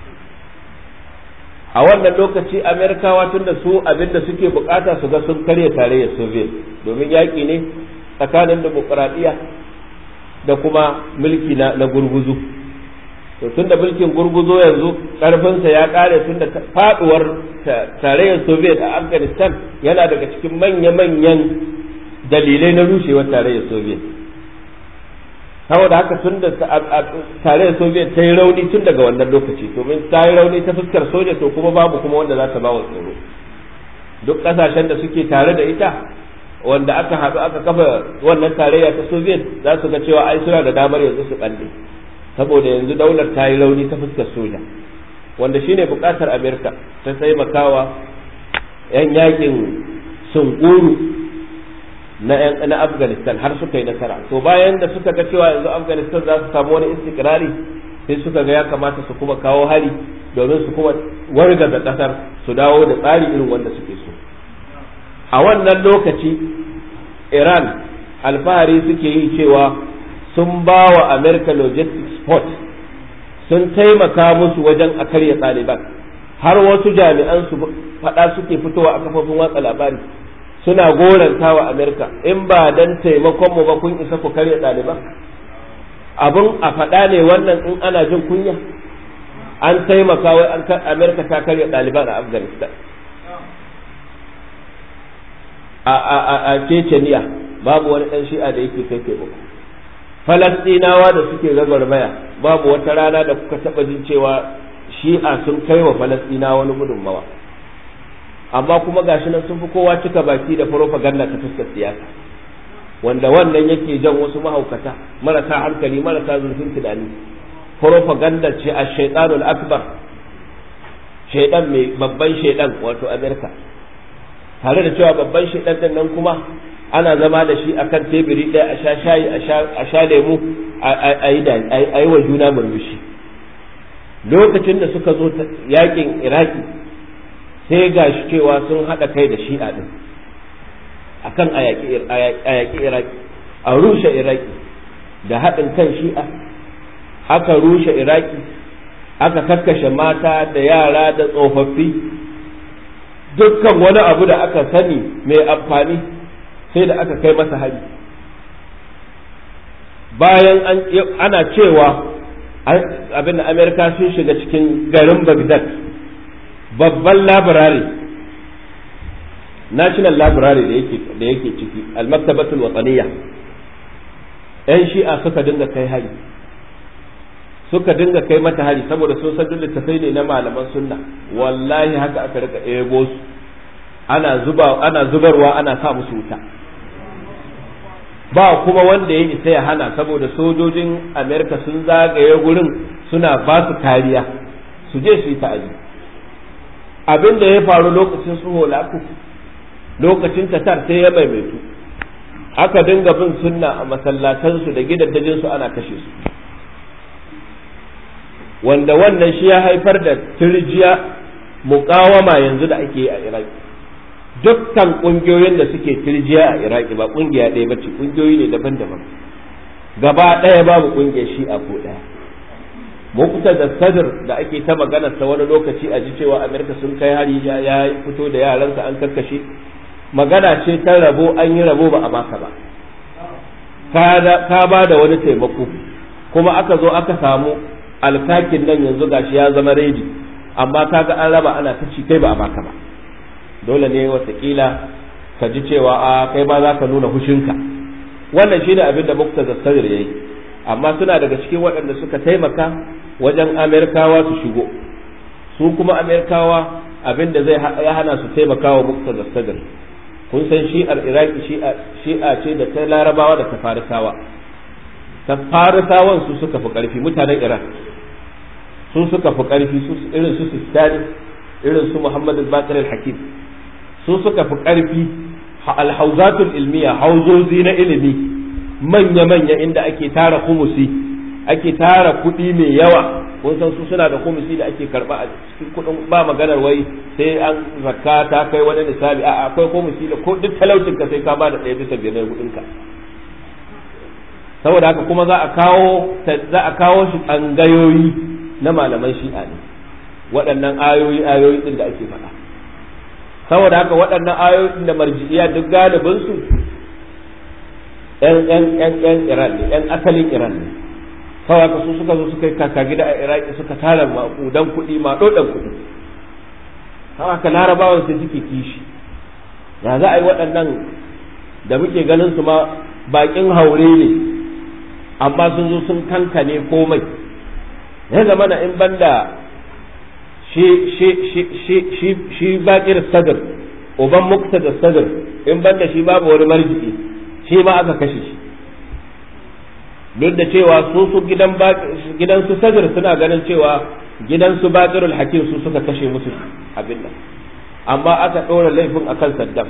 a wannan lokaci amerikawa tun da su abinda suke bukata su ga sun karya tarayyar soviet domin yaƙi ne tsakanin demokuraɗiyya da kuma mulki na, na gurguzu to tun da mulkin gurguzo yanzu ƙarfinsa ya ƙare tun da faɗuwar tarayyar soviet a afghanistan yana daga cikin manya-manyan dalilai na rushewar tarayyar soviet saboda haka tun da tarayyar soviet ta yi rauni tun daga wannan lokaci domin ta yi rauni ta fuskar soja to kuma babu kuma wanda za ta ba wa tsoro duk ƙasashen da suke tare da ita wanda aka haɗu aka kafa wannan tarayya ta soviet za su ga cewa ai suna da damar yanzu su ɓalle saboda yanzu daular ta yi rauni ta fuskar soja wanda shine buƙatar amerika ta taimakawa 'yan yakin sunkuru na na afghanistan har suka yi nasara to bayan da suka ga cewa yanzu afghanistan za su samu wani istikrari sai suka ga ya kamata su kuma kawo hari domin su kuma wargaza ƙasar su dawo da tsari irin wanda suke so a wannan lokaci iran alfahari suke yi cewa sun ba wa america logistics port sun taimaka musu wajen a karya ɗaliban har wasu jami'an su faɗa suke fitowa a kafofin watsa labari suna goranta wa america in ba dan taimakon mu ba kun isa ku karya ɗaliban abin a faɗa ne wannan in ana jin kunya an taimaka wai an america ta karya ɗaliban a afghanistan a Chechnya babu wani ɗan shi'a da yake kai taimako falastinawa da suke gwagwarmaya babu wata rana da kuka taɓa jin cewa shi'a sun kai wa falastinawa wani gudunmawa amma kuma gashi nan sun fi kowa cika baki da propaganda ta fuskar siyasa wanda wannan yake jan wasu mahaukata marasa hankali marasa zurfin tunani propaganda ce a shaitanul akbar shaidan mai babban shaidan wato amerika tare da cewa babban shaidan din nan kuma ana zama da shi akan teburi ɗaya a sha shayi a sha lemu a yi wa juna murmushi lokacin da suka zo yakin iraki sai ga shi cewa sun haɗa kai da shi'a ɗin akan a yaƙi iraki a rushe iraki da haɗin kan shi'a aka rushe iraki aka kakkashe mata da yara da tsofaffi dukkan wani abu da aka sani mai amfani sai da aka kai masa hari bayan ana cewa abin da amerika sun shiga cikin garin bagdad babban labirari national library da yake ciki almaktabatul wataniya yan shi'a suka dinga kai hari suka dinga kai mata hari saboda sun san duk littafai ne na malaman sunna wallahi haka aka rika ebo su ana zuba ana zubarwa ana sa musu wuta ba kuma wanda ya isa ya hana saboda sojojin amerika sun zagaye gurin suna ba su kariya su je su yi ta'aji abin da ya faru lokacin su holaku lokacin tatar sai ya maimaitu aka dinga bin sunna a masallatansu da gidaddajinsu ana kashe su wanda wannan shi ya haifar da turjiya muƙawama yanzu da ake yi a iraki dukkan ƙungiyoyin da suke turjiya a iraki ba ƙungiya ɗaya ba ce ƙungiyoyi ne daban-daban gaba ɗaya babu ƙungiyar shi'a ko ɗaya mukuta da sadr da ake ta magana ta wani lokaci a ji cewa amerika sun kai hari ya fito da yaransa an karkashe magana ce ta rabo an yi rabo ba a baka ba ka ba da wani taimako kuma aka zo aka samu alkakin nan yanzu gashi ya zama redi amma kaga an raba ana ta ci kai ba a baka ba dole ne watakila ka ji cewa a kai ma za ka nuna hushinka wannan shine abin da mukta zassadir ya yi amma suna daga cikin waɗanda suka taimaka wajen amerikawa su shigo su kuma amerikawa abin da zai ya hana su taimaka wa mukta zassadir kun san shi'ar iraki shi'a ce da ta larabawa da ta farisawa ta farisawan su suka fi ƙarfi mutanen iran su suka fi ƙarfi irin su sistani irin su muhammad al-bakir al-hakim su suka fi ƙarfi alhauzatul ilmiya hauzozi na ilimi manya-manya inda ake tara kumusi ake tara kuɗi mai yawa kun san su suna da kumusi da ake karɓa a cikin kuɗin ba maganar wai sai an zakka ta kai wani nisabi a akwai kumusi da ko duk talaucin ka sai ka ba da ɗaya bisa biyar na kuɗin ka saboda haka kuma za a kawo za a kawo shi tsangayoyi na malaman shi'a ne waɗannan ayoyi ayoyi din da ake faɗa saboda haka waɗannan ayoyin da marji'iya duk galibin su ƴan ƴan ƴan ƴan Iran ne ƴan asalin Iran ne kawai haka su suka zo suka yi kaka gida a Iraki suka tara maƙudan kuɗi maɗoɗan kuɗi kawai haka larabawan su suke kishi ya za a yi waɗannan da muke ganin su ma baƙin haure ne amma sun zo sun kankane komai ya zama na in banda shi shi shi shi shi shi bakir sadr uban muktada sadr in banda shi babu wani marji'i shi ma aka kashe shi duk da cewa su su gidan gidan su sadr suna ganin cewa gidan su bakirul hakim su suka kashe musu abin nan amma aka ɗora laifin akan saddam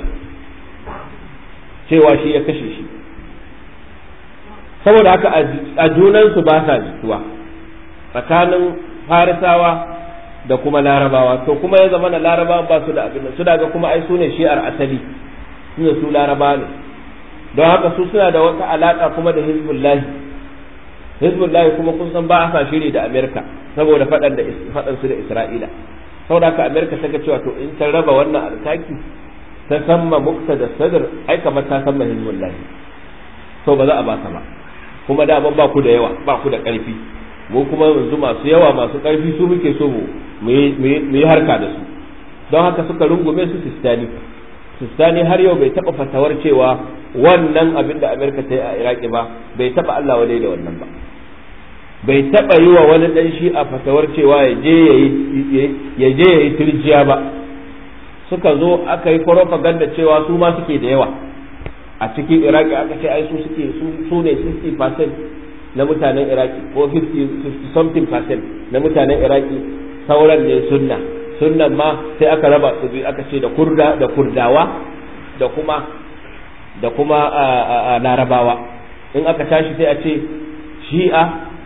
cewa shi ya kashe shi saboda haka a junansu ba sa jituwa tsakanin farisawa da kuma larabawa to kuma ya zama na larabawa ba su da abin su daga kuma ai su ne shi'ar asali su ne su laraba ne don haka su suna da wata alaka kuma da hizbullahi hizbullahi kuma kun san ba a sa shiri da amerika saboda faɗan da faɗan su da isra'ila saboda haka amerika ta ga cewa to in ta raba wannan alkaki ta samma mukta da sadr ai kamar ta samma hizbullahi to ba za a ba ta ba kuma da ba ku da yawa ba ku da ƙarfi mu kuma yanzu masu yawa masu ƙarfi su muke so mu yi harka da su don haka suka rungume su sistani sistani har yau bai taɓa fatawar cewa wannan abin da amerika ta yi a iraki ba bai taɓa allah wadai da wannan ba bai taɓa yi wa wani ɗan shi a fatawar cewa ya je ya yi turjiya ba suka zo aka yi propaganda cewa su ma suke da yawa a cikin iraki aka ce ai su suke su ne 60% na mutanen iraki ko 50 something percent na mutanen iraki sauran ne sunna sunnan ma sai aka raba su biyu aka ce da kurda da kurdawa da kuma da kuma larabawa in aka tashi sai a ce shi'a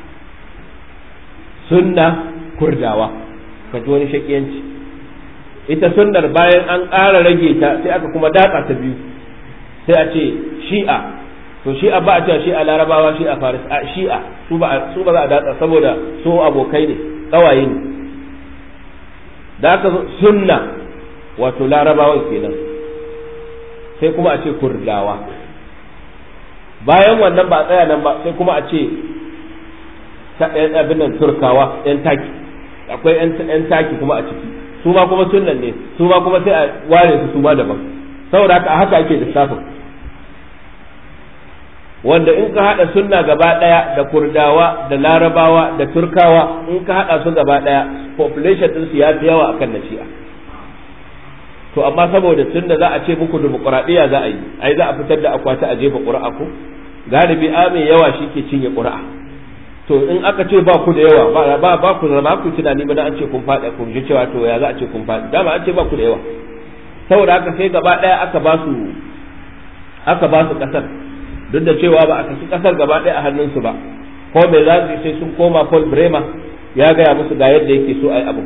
sunna kurdawa ka ji wani shakiyanci ita sunnar bayan an ƙara rage ta sai aka kuma datsa ta biyu sai a ce shi'a to shi'a ba a cewa shi'a larabawa shi'a faris a shi'a su ba su ba za a datsa saboda su abokai ne kawaye ne da aka sunna wato larabawan kenan sai kuma a ce kurdawa bayan wannan ba a tsaya nan ba sai kuma a ce abin nan turkawa yan taki akwai yan taki kuma a ciki su ma kuma sunnan ne su ma kuma sai a ware su su ma daban saboda haka haka ake lissafin wanda in ka haɗa sunna gaba ɗaya da kurdawa da larabawa da turkawa in ka haɗa su gaba ɗaya population ɗin su ya fi yawa akan na shi'a to amma saboda tun da za a ce muku dimokuraɗiyya za a yi ai za a fitar da akwati a jefa ƙura'a ko galibi a mai yawa shi ke cinye ƙura'a to in aka ce ba ku da yawa ba ba ba ku zama ku tunani ba an ce kun faɗi kun ji cewa to ya za a ce kun faɗi dama an ce ba ku da yawa saboda haka sai gaba ɗaya aka ba su aka ba su ƙasar duk da cewa ba a saki kasar gaba ɗaya a hannunsu ba ko me za su sai sun koma Paul Bremer ya gaya musu ga yadda yake so a yi abu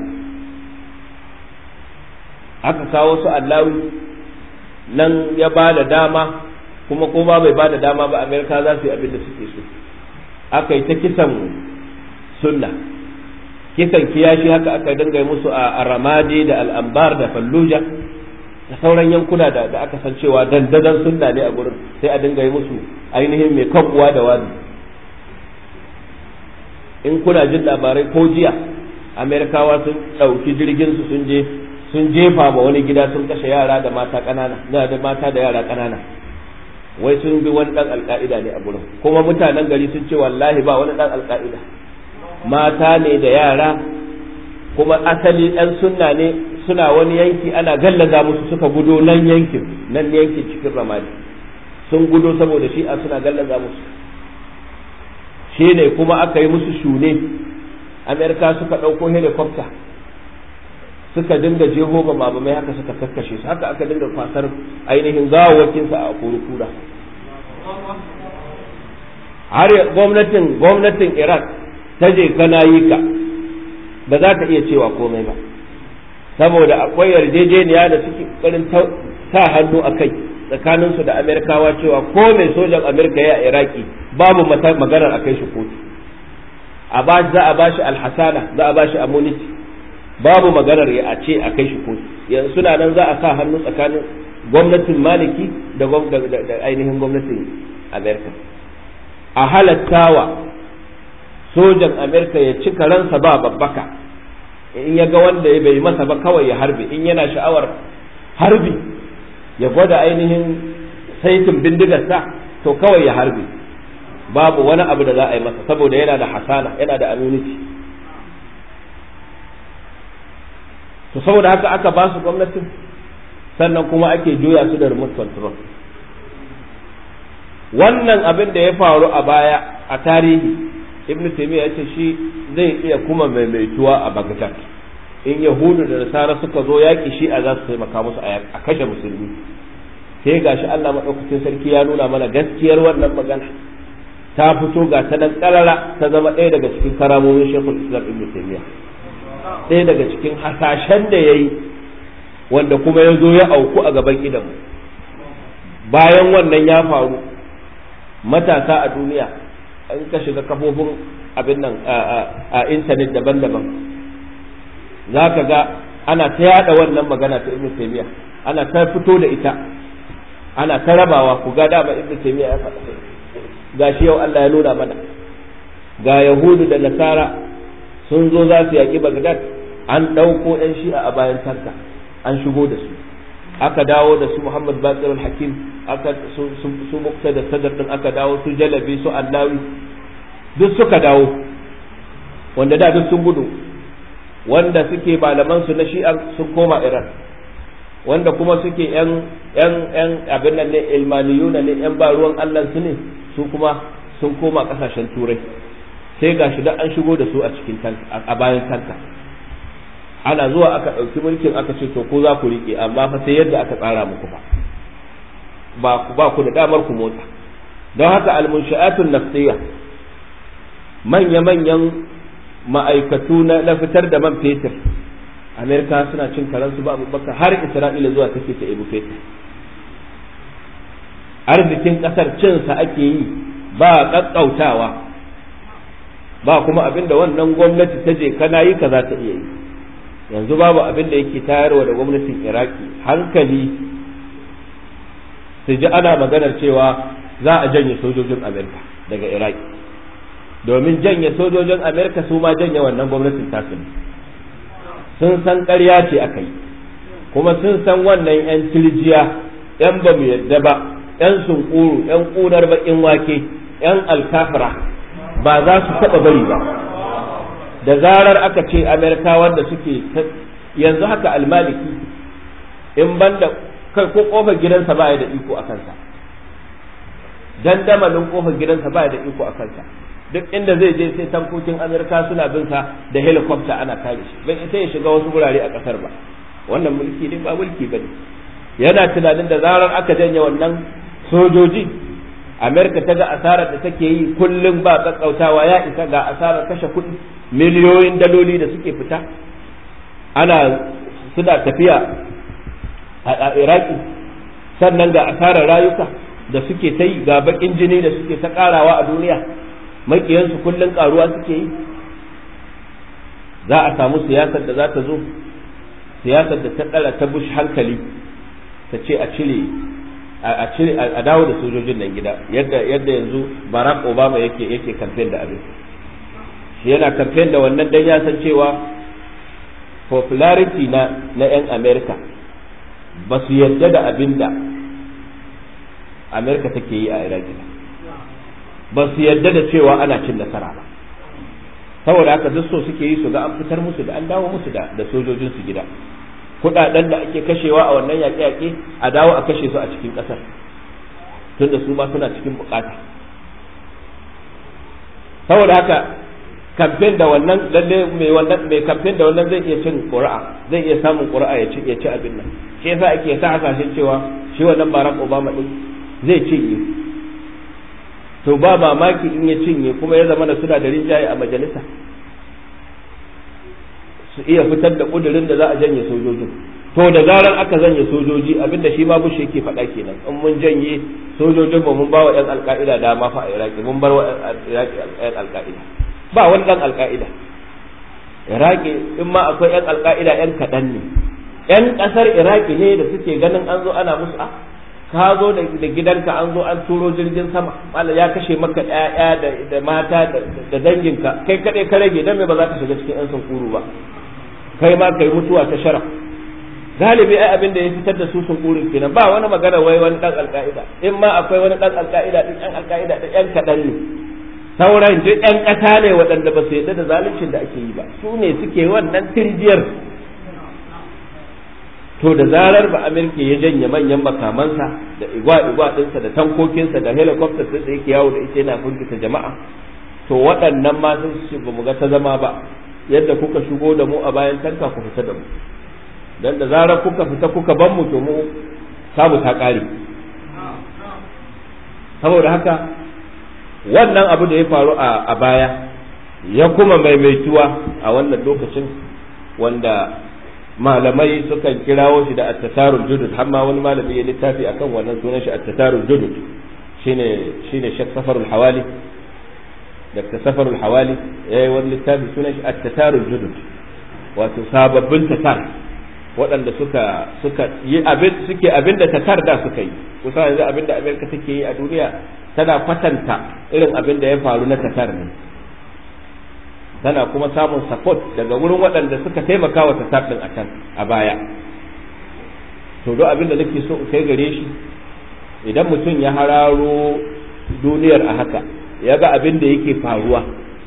aka kawo su allawi nan ya ba da dama kuma kuma bai ba da dama ba amerika za su yi abin da suke so aka yi ta kisan sunna kisan kiyashi haka aka dinga musu a ramadi da al'ambar da fallujah da sauran yankuna da, da aka san cewa dandadan sunna ne a gurin sai a dinga yi musu ainihin mai kan uwa da wani in kuna jin labarai ko jiya amerikawa sun ɗauki jirgin su sun je sun jefa ma wani gida sun kashe yara da mata ƙanana da mata da yara ƙanana wai sun bi wani ɗan alƙa'ida ne a gurin kuma mutanen gari sun ce wallahi ba wani ɗan alƙa'ida mata ne da yara kuma asali ɗan sunna ne suna wani yanki ana gallaza musu suka gudo nan yankin nan yankin cikin ramadi sun gudo saboda shi'a suna gallaza musu shi ne kuma aka yi musu shune amerika suka ɗauko helicopter suka dinga jeho ba mabamai haka suka kakkashe su haka aka dinga kwasar ainihin gawawakinsa a kura har gwamnatin gwamnatin iraq ta je kana yi ka ba za ta iya cewa komai ba saboda akwai yarjejeniya da suke ƙoƙarin sa hannu a kai tsakaninsu da amerikawa cewa ko mai sojan amerika ya iraki babu maganar a kai shi kotu a ba za a bashi alhasana za a bashi amuniti babu maganar ya a ce a kai shi kotu yanzu suna nan za a sa hannu tsakanin gwamnatin maliki da ainihin gwamnatin amerika a halattawa sojan amerika ya ci karansa ba babbaka in ya ga wanda ya bai masa ba kawai ya harbi in yana sha'awar harbi ya gwada ainihin saitin bindigarsa to kawai ya harbi babu wani abu da za a yi masa saboda yana da hasana yana da immunity to saboda haka aka ba su gwamnatin sannan kuma ake juya su da remote control wannan abin da ya faru a baya a tarihi ibn taymiya ya ce shi zai iya kuma maimaituwa a bagdad in yahudu da nasara suka zo yaƙi shi a za su taimaka musu a kashe musulmi sai gashi Allah maɗaukacin sarki ya nuna mana gaskiyar wannan magana ta fito ga ta nan ƙarara ta zama ɗaya daga cikin karamomin shekul islam ibn taymiya ɗaya daga cikin hasashen da ya yi wanda kuma ya zo ya auku a gaban idanmu bayan wannan ya faru matasa a duniya an ka shiga kafofin abin nan a intanet daban-daban za ka ga ana ta yada wannan magana ta ibn taymiya ana ta fito da ita ana ta rabawa ku ga dama ibn taymiya ya faɗa gashi yau Allah ya nuna mana ga yahudu da nasara sun zo za su yaƙi bagdad an ɗauko 'yan shi'a a bayan tanka an shigo da su aka dawo da su muhammad bakir hakim aka su mukta da sadar din aka dawo su jalabi su allawi duk suka dawo wanda da duk sun gudu wanda suke malaman su na shi'a sun koma iran wanda kuma suke yan yan yan abin nan ne ilmaniyuna ne yan ba ruwan allah su ne su kuma sun koma kasashen turai sai gashi da an shigo da su a cikin a bayan tanka ana zuwa aka ɗauki mulkin aka ce to ko za ku riƙe amma fa sai yadda aka tsara muku ba ba ku ba ku da damar ku motsa don haka almunshi'atun nafsiyya manya-manyan ma'aikatu na fitar da man fetur amerika suna cin karansu ba baka har isra'ila zuwa take ta ebu fetur arzikin ƙasar cinsa ake yi ba ƙaƙƙautawa ba kuma abin da wannan gwamnati ta je kana yi ka za ta iya yi yanzu babu abin da yake tayarwa da gwamnatin iraki hankali su ji ana maganar cewa za a janye sojojin amerika daga iraki domin janye sojojin amerika su ma janye wannan gwamnatin tasu ne sun san ƙarya ce aka yi kuma sun san wannan 'yan tirjiya 'yan ba mu yadda ba 'yan sunkuru 'yan ƙunar baƙin wake 'yan alkafira ba za su taɓa bari ba da zarar aka ce amerika wanda suke yanzu haka almaliki in banda kai ko kofar gidansa ba da iko a kansa dandamalin kofar gidansa ba da iko a kansa duk inda zai je sai tankokin amerika suna bin sa da helicopter ana kare shi bai sai ya shiga wasu gurare a kasar ba wannan mulki ne ba mulki bane yana tunanin da zarar aka janye wannan sojoji amerika ta ga asarar da take yi kullum ba kakkautawa ya isa ga asarar kashe kuɗi miliyoyin daloli da suke fita ana suna tafiya a iraki sannan ga asarar rayuka da suke ta yi ga bakin jini da suke ta karawa a duniya makiyansu kullum karuwa suke yi za a samu siyasar da za ta zo siyasar da ta ɗara ta bush hankali ta ce a cire a cire a dawo da sojojin nan gida yadda yadda yanzu Barack Obama yake yake campaign da abin shi yana campaign da wannan dan ya san cewa popularity na na yan America ba su yarda da abin da America take yi a Iraki ba su yarda da cewa ana cin nasara ba saboda haka duk so suke yi su ga an fitar musu da an dawo musu da da sojojin su gida kudaden da ake kashewa a wannan yaƙe-yaƙe a dawo a kashe su a cikin ƙasar tunda su ma suna cikin bukata saboda haka kamfen da wannan lalle mai wannan mai kamfen da wannan zai iya cin ƙuri'a zai iya samun ƙuri'a ya ci ya ci abin nan shi yasa ake sa hasashen cewa shi wannan Barack Obama din zai cinye to ba mamaki in ya cinye kuma ya zama da suna da rinjaye a majalisa su iya fitar da kudirin da za a janye sojojin to da zarar aka janye sojoji abinda shi ma bushe yake faɗa kenan in mun janye sojojin ba mun ba wa 'yan alka'ida dama fa a iraki mun bar wa 'yan alka'ida ba wani ɗan alka'ida iraki in ma akwai 'yan alka'ida 'yan kaɗan ne 'yan ƙasar iraki ne da suke ganin an zo ana musu a ka zo da gidanka an zo an turo jirgin sama Allah ya kashe maka ƴaƴa da mata da danginka kai kaɗai ka rage dan me ba za ka shiga cikin 'yan sunkuru ba kai ma kai mutuwa ta shara galibi ai abin da ya fitar da su sunkurin kenan ba wani magana wai wani dan alka'ida in ma akwai wani dan alka'ida din yan alka'ida da yan kadan ne sauran duk yan kasa ne waɗanda ba su yarda da zaluncin da ake yi ba su ne suke wannan tirjiyar to da zarar ba amerika ya janye manyan makamansa da igwa-igwa ɗinsa da tankokinsa da helicopter da yake yawo da ita yana firgita jama'a to waɗannan ma sun su ba mu ga ta zama ba yadda kuka shigo da mu a bayan tanka ku fita da mu dan da zarar kuka fita kuka ban mu to mu samu ta kare saboda haka wannan abu da ya faru a baya ya kuma maimaituwa a wannan lokacin wanda malamai sukan kirawo shi da attasarul judud har ma wani malami ya littafi akan wannan sunan shi attasarul judud shine shine Sheikh Safarul Hawali Dr. Safarul Hawali yayi wani littafi sunan shi attasarul judud wato sababbin tasar waɗanda suka suka yi abin suke abin da tatar da suka yi kusa yanzu abin da Amerika take yi a duniya tana kwatanta irin abin da ya faru na tatar ne tana kuma samun support daga wurin waɗanda suka taimaka wa tasar ɗin a can a baya to don abin da nake so in kai gare shi idan mutum ya hararo duniyar a haka ya ga abin da yake faruwa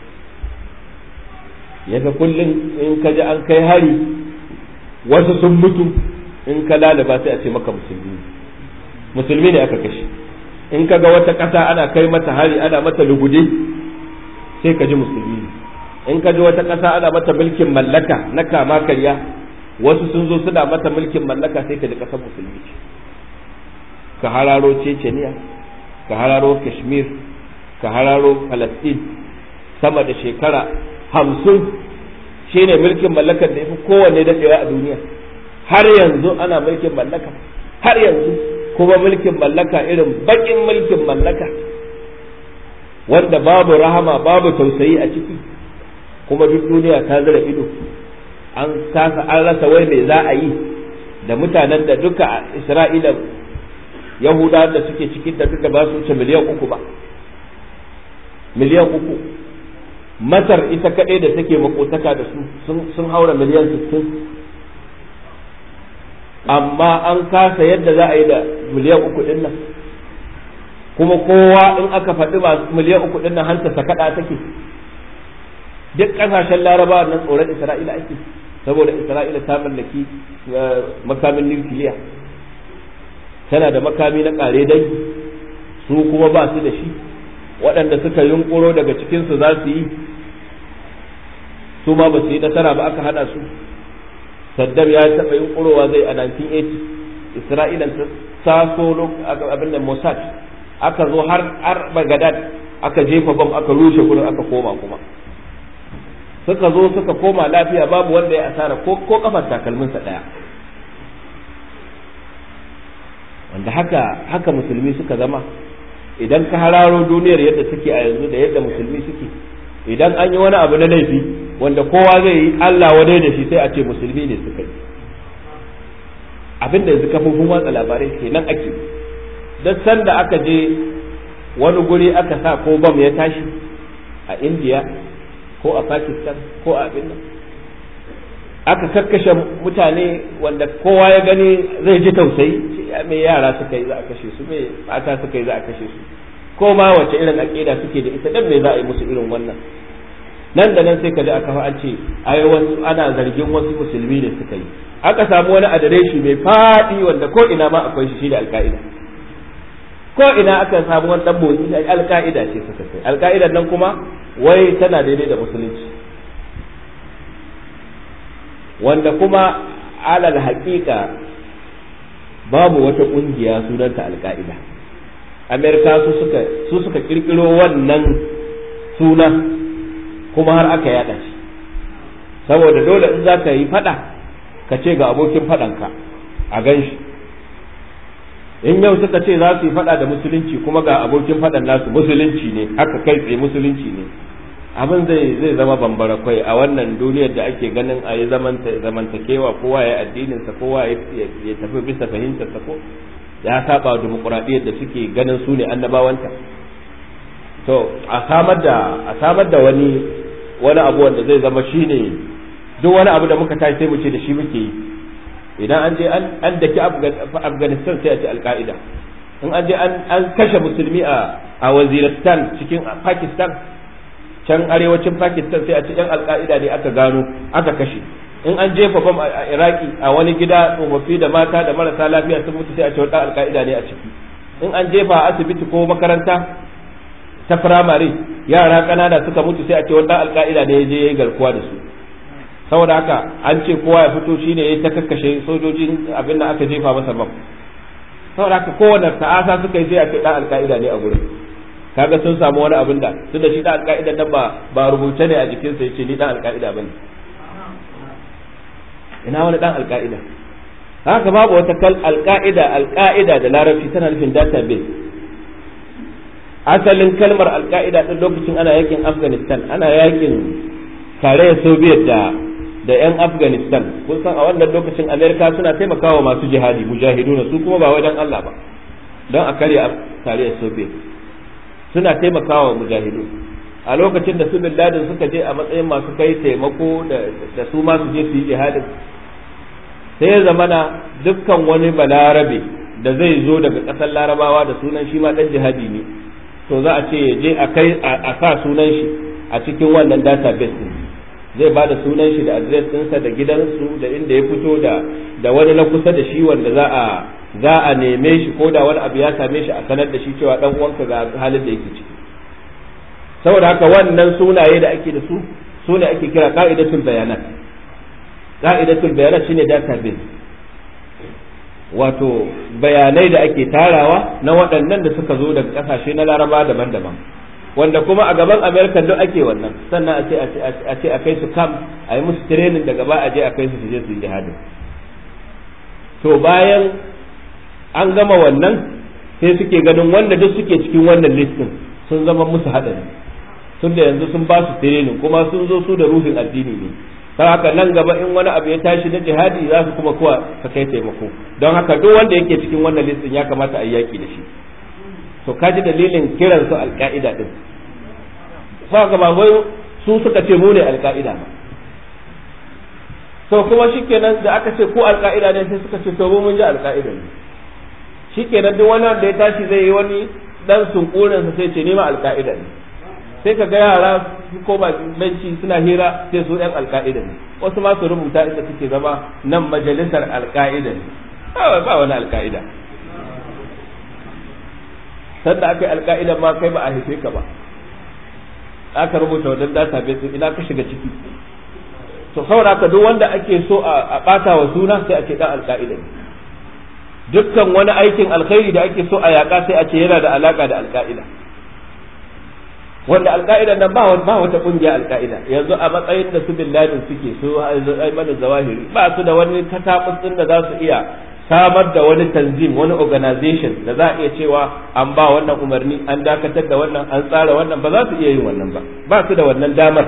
ya ga kullum in ka ji an kai hari wasu sun mutu in ka lalaba sai a ce maka musulmi musulmi ne aka kashe in ka ga wata ƙasa ana kai mata hari ana mata lugude sai ka ji musulmi in ka ji wata ƙasa ana mata mulkin mallaka na kama karya wasu sun zo suna mata mulkin mallaka sai ka ji ƙasar musulmi ka hararo ceceniya ka hararo kashmir ka hararo palestine sama da shekara hamsin shi ne mulkin mallakar da ya fi kowanne daɗewa a duniya har yanzu ana mulkin mallaka har yanzu kuma mulkin mallaka irin baƙin mulkin mallaka wanda babu rahama babu tausayi a ciki kuma duk duniya ta zira ido an kasa an rasa wai me za a yi da mutanen da duka a isra'ila yahuda da suke cikin da duka ba su wuce miliyan uku ba miliyan uku masar ita kaɗai da take makotaka da su sun haura miliyan sittin amma an kasa yadda za a yi da miliyan uku ɗin nan kuma kowa in aka faɗi masu miliyan uku ɗin nan hanta sakaɗa take duk ƙasashen larabawa nan tsoron isra'ila ake saboda isra'ila ta mallaki makamin nukiliya tana da makami na ƙare dai su kuma ba su da shi waɗanda suka yunƙuro daga cikinsu za su yi su ma ba su yi nasara ba aka hada su saddam ya taɓa yunƙurowa zai a 1980 isra'ila ta taso abin da mossad aka zo har har bagadad aka jefa bam aka rushe gurin aka koma kuma suka zo suka koma lafiya babu wanda ya asara ko ko kafar takalminsa ɗaya wanda haka haka musulmi suka zama idan ka hararo duniyar yadda suke a yanzu da yadda musulmi suke idan an yi wani abu na laifi wanda kowa zai yi Allah wadai da shi sai a ce musulmi ne suka yi abin da yanzu kafofin watsa labarai ke nan ake duk sanda aka je wani guri aka sa ko bam ya tashi a indiya ko a pakistan ko a abin nan aka kakkashe mutane wanda kowa ya gani zai ji tausayi me yara suka yi za a kashe su me mata suka yi za a kashe su ko ma wace irin aƙida suke da ita dan me za a yi musu irin wannan nan da nan sai ka ji aka an ce ai wasu ana zargin wasu musulmi ne suka yi aka samu wani adireshi mai faɗi wanda ko ina ma akwai shi da alka'ida ko ina aka samu wani dan motsi alka'ida ce suka kai alka'idan nan kuma wai tana daidai da musulunci wanda kuma alal haƙiƙa babu wata ƙungiya sunanta alka'ida amerika su suka su suka kirkiro wannan suna kuma har aka yada shi saboda dole in za ka yi fada ka ce ga abokin fadanka a gan shi in yau suka ce za su yi fada da musulunci kuma ga abokin fadan nasu musulunci ne haka kai tsaye musulunci ne abin zai zai zama bambara kwai a wannan duniyar da ake ganin a yi zamantakewa kowa ya addininsa kowa ya tafi bisa fahimtarsa ko ya saba dimokuraɗiyyar da suke ganin su ne annabawanta to a samar da a samar da wani wani abu wanda zai zama shine duk wani abu da muka tashi sai mu ce da shi muke yi idan an je an daki afghanistan sai a ce alka'ida in an je an kashe musulmi a a waziristan cikin pakistan can arewacin pakistan sai a ce yan alka'ida ne aka gano aka kashe in an jefa bam a iraki a wani gida tsofaffi da mata da marasa lafiya sun mutu sai a ce wata alka'ida ne a ciki in an jefa a asibiti ko makaranta ta firamare yara ƙanana suka mutu sai a ce wata alka'ida ne ya je ya yi garkuwa da su saboda haka an ce kowa ya fito shine ya ta kakkashe sojojin abin da aka jefa masa bam saboda haka kowane ta'asa suka yi sai a ce dan alka'ida ne a gurin kaga sun samu wani abin da tunda shi dan alka'ida nan ba ba rubuce ne a jikinsa yace ni dan alka'ida bane ina wani dan alka'ida haka babu wata kal alka'ida alka'ida da larabci tana nufin database asalin kalmar alka'ida din lokacin ana yakin afghanistan ana yakin tarayyar soviet da da yan afghanistan kun san a wannan lokacin amerika suna taimakawa masu jihadi mujahiduna su kuma ba wajen allah ba don a karya tarayyar soviet suna taimakawa mujahidu a lokacin da su bin ladin suka je a matsayin masu kai taimako da su ma su je su yi jihadin sai ya zamana dukkan wani balarabe da zai zo daga ƙasar larabawa da sunan shi ma ɗan jihadi ne to za a ce ya je a kai a sa sunan shi a cikin wannan database din zai ba da sunan shi da adres ɗinsa da gidansu da inda ya fito da da wani na kusa da shi wanda za a za a neme shi ko da wani abu ya same shi a sanar da shi cewa dan uwanka ga halin da yake ciki saboda haka wannan sunaye da ake da su su ne ake kira ka'idatul bayanat ka'idatul bayanat shine database wato bayanai da ake tarawa na waɗannan da suka zo daga ƙasashe na laraba daban-daban wanda kuma a gaban amerika duk ake wannan sannan a ce a ce a kai su kam a yi musu training daga ba a je a kai su su je su yi jihadin to bayan an gama wannan sai suke ganin wanda duk suke cikin wannan listin sun zama musu haɗari tun da yanzu sun ba su training kuma sun zo su da ruhin addini ne ta haka nan gaba in wani abu ya tashi na jihadi za su kuma kuwa ka kai taimako don haka duk wanda yake cikin wannan listin ya kamata a yi yaki da shi to kaji dalilin kiran su alka'ida din fa ga ba wai su suka ce mu ne alka'ida ba to kuma shikenan da aka ce ko alka'ida ne sai suka ce to mu mun ji alka'ida ne shikenan duk wani wanda ya tashi zai yi wani dan sunkurin sa sai ce ni ma alka'ida ne sai ka ga yara su koma benci suna hira sai su yan alka'ida ne wasu ma su rubuta inda suke zama nan majalisar alka'ida ne ba wani alka'ida sanda aka yi alka'idan ma kai ba a haife ka ba aka rubuta wajen database ina ka shiga ciki to saboda ka duk wanda ake so a bata wa suna sai a ce dan alka'ida ne dukkan wani aikin alkhairi da ake so a yaka sai a ce yana da alaka da alka'ida wanda alka'idan nan ba ba wata kungiya alka'ida yanzu a matsayin da su bin ladin suke su aiman zawahiri ba su da wani katabus din da za su iya samar da wani tanzim wani organization da za a iya cewa an ba wannan umarni an dakatar da wannan an tsara wannan ba za su iya yin wannan ba ba su da wannan damar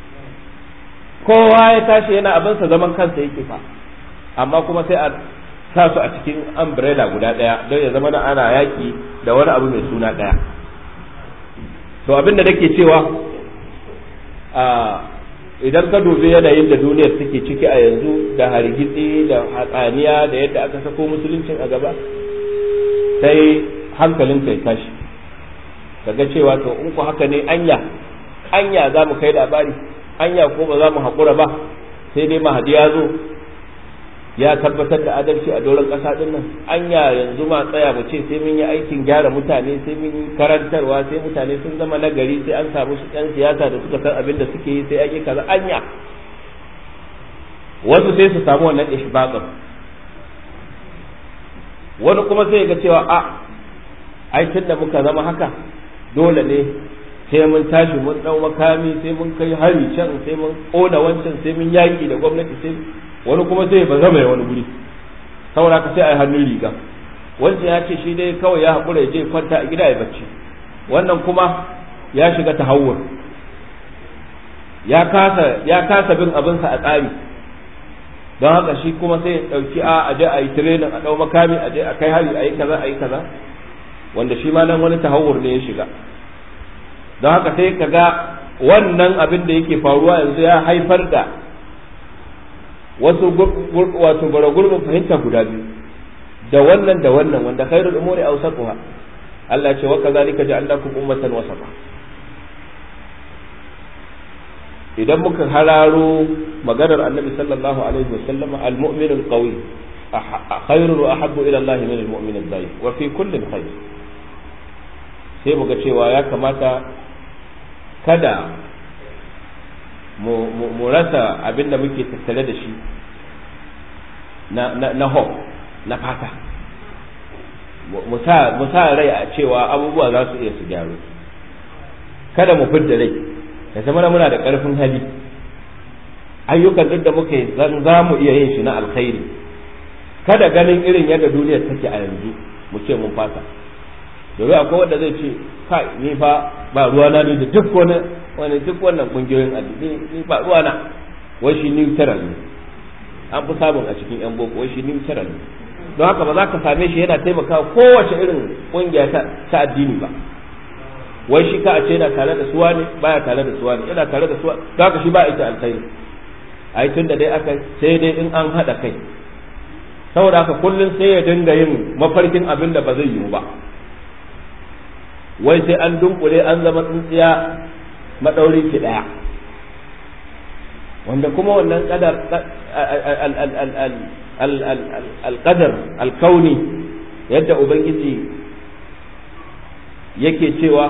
kowa ya tashi yana abinsa zaman kansa yake fa amma kuma sai a sa su a cikin umbrella guda ɗaya don ya zama na ana yaki da wani abu mai suna ɗaya to abin da nake cewa a idan ka dubi yanayin da duniyar take ciki a yanzu da hargitsi da hatsaniya da yadda aka sako musuluncin a gaba sai hankalin kai tashi daga cewa to in ku haka ne anya anya za mu kai labari anya ko ba za mu haƙura ba sai dai mahadi ya zo ya tabbatar da adalci a doron ƙasa ɗin nan anya yanzu ma tsaya mu ce sai mun yi aikin gyara mutane sai mun yi karantarwa sai mutane sun zama nagari sai an samu su ɗan siyasa da suka san abin da suke yi sai an yi kaza anya wasu sai su samu wannan ishbaqin wani kuma sai ga cewa a ai da muka zama haka dole ne sai mun tashi mun dau makami sai mun kai hari can sai mun kona wancan sai mun yaki da gwamnati sai wani kuma sai ba zama ya wani guri saboda ka sai ai hannun riga wancan ya ce shi dai kawai ya haƙura ya je kwanta a gida ya bacci wannan kuma ya shiga tahawur ya kasa ya kasa bin abinsa a tsari don haka shi kuma sai ya ɗauki a aje a yi tirenin a ɗau makami aje a kai hari a yi kaza a yi kaza wanda shi ma nan wani tahawur ne ya shiga don haka sai ka ga wannan abin da yake faruwa yanzu ya haifar da wasu wato bara gurbin fahimta guda biyu da wannan da wannan wanda khairul umuri awsatuha Allah ce wa kazalika ja'alnakum ummatan wasata idan muka hararo maganar annabi sallallahu alaihi wasallam al-mu'min al-qawi khairun wa ahabbu ila Allah min al-mu'min al-dhaif wa fi kulli khair sai muga cewa ya kamata kada mu rasa abin da muke tattale da shi na hope na fata mu sa rai a cewa abubuwa za su iya su gyaru kada mu fidda rai ya zama muna da ƙarfin hali ayyukan duk da muka yi zan za mu iya yin shi na alkhairi kada ganin irin yadda duniyar take a yanzu mu ce mun fata domin akwai wanda zai ce kai ni fa ba ruwana ne da duk wani wani duk wannan kungiyoyin addini ni ba ruwana wai shi neutral ne an fi samun a cikin yan boko wai shi neutral ne don haka ba za ka same shi yana taimakawa kowace irin kungiya ta addini ba wai shi ka a ce yana tare da suwa ne baya tare da suwa ne yana tare da suwa don haka shi ba ita alkhairi ai tun da dai aka sai dai in an haɗa kai saboda haka kullum sai ya dinga yin mafarkin abin da ba zai yiwu ba wai sai an dunkule an zama tsintsiya maɗaurin ki ɗaya wanda kuma wannan kadar alƙadar alkauni yadda ubangiji yake cewa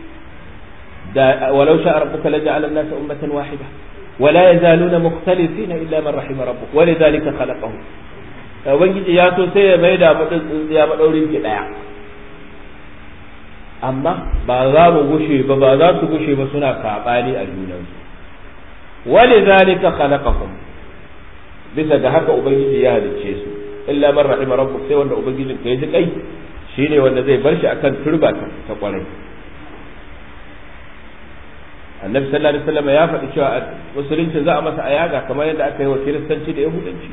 da walau sha rabbuka la ja'ala an-nasa ummatan wahida ولا يزالون مختلفين إلا من رحم ربك ولذلك خلقهم ubangiji ya so sai ya mai da mutum tsintsiya maɗaurin ki ɗaya amma ba za mu gushe ba ba za su gushe ba suna saɓani a junansu wani zalika khalaqakum bisa ga haka ubangiji ya halicce su illa man rahima rabbuk sai wanda ubangijin ka ji kai shine wanda zai bar shi akan turba ta kwarai annabi sallallahu alaihi wasallam ya faɗi cewa musulunci za a masa ayaga kamar yadda aka yi wa kiristanci da yahudanci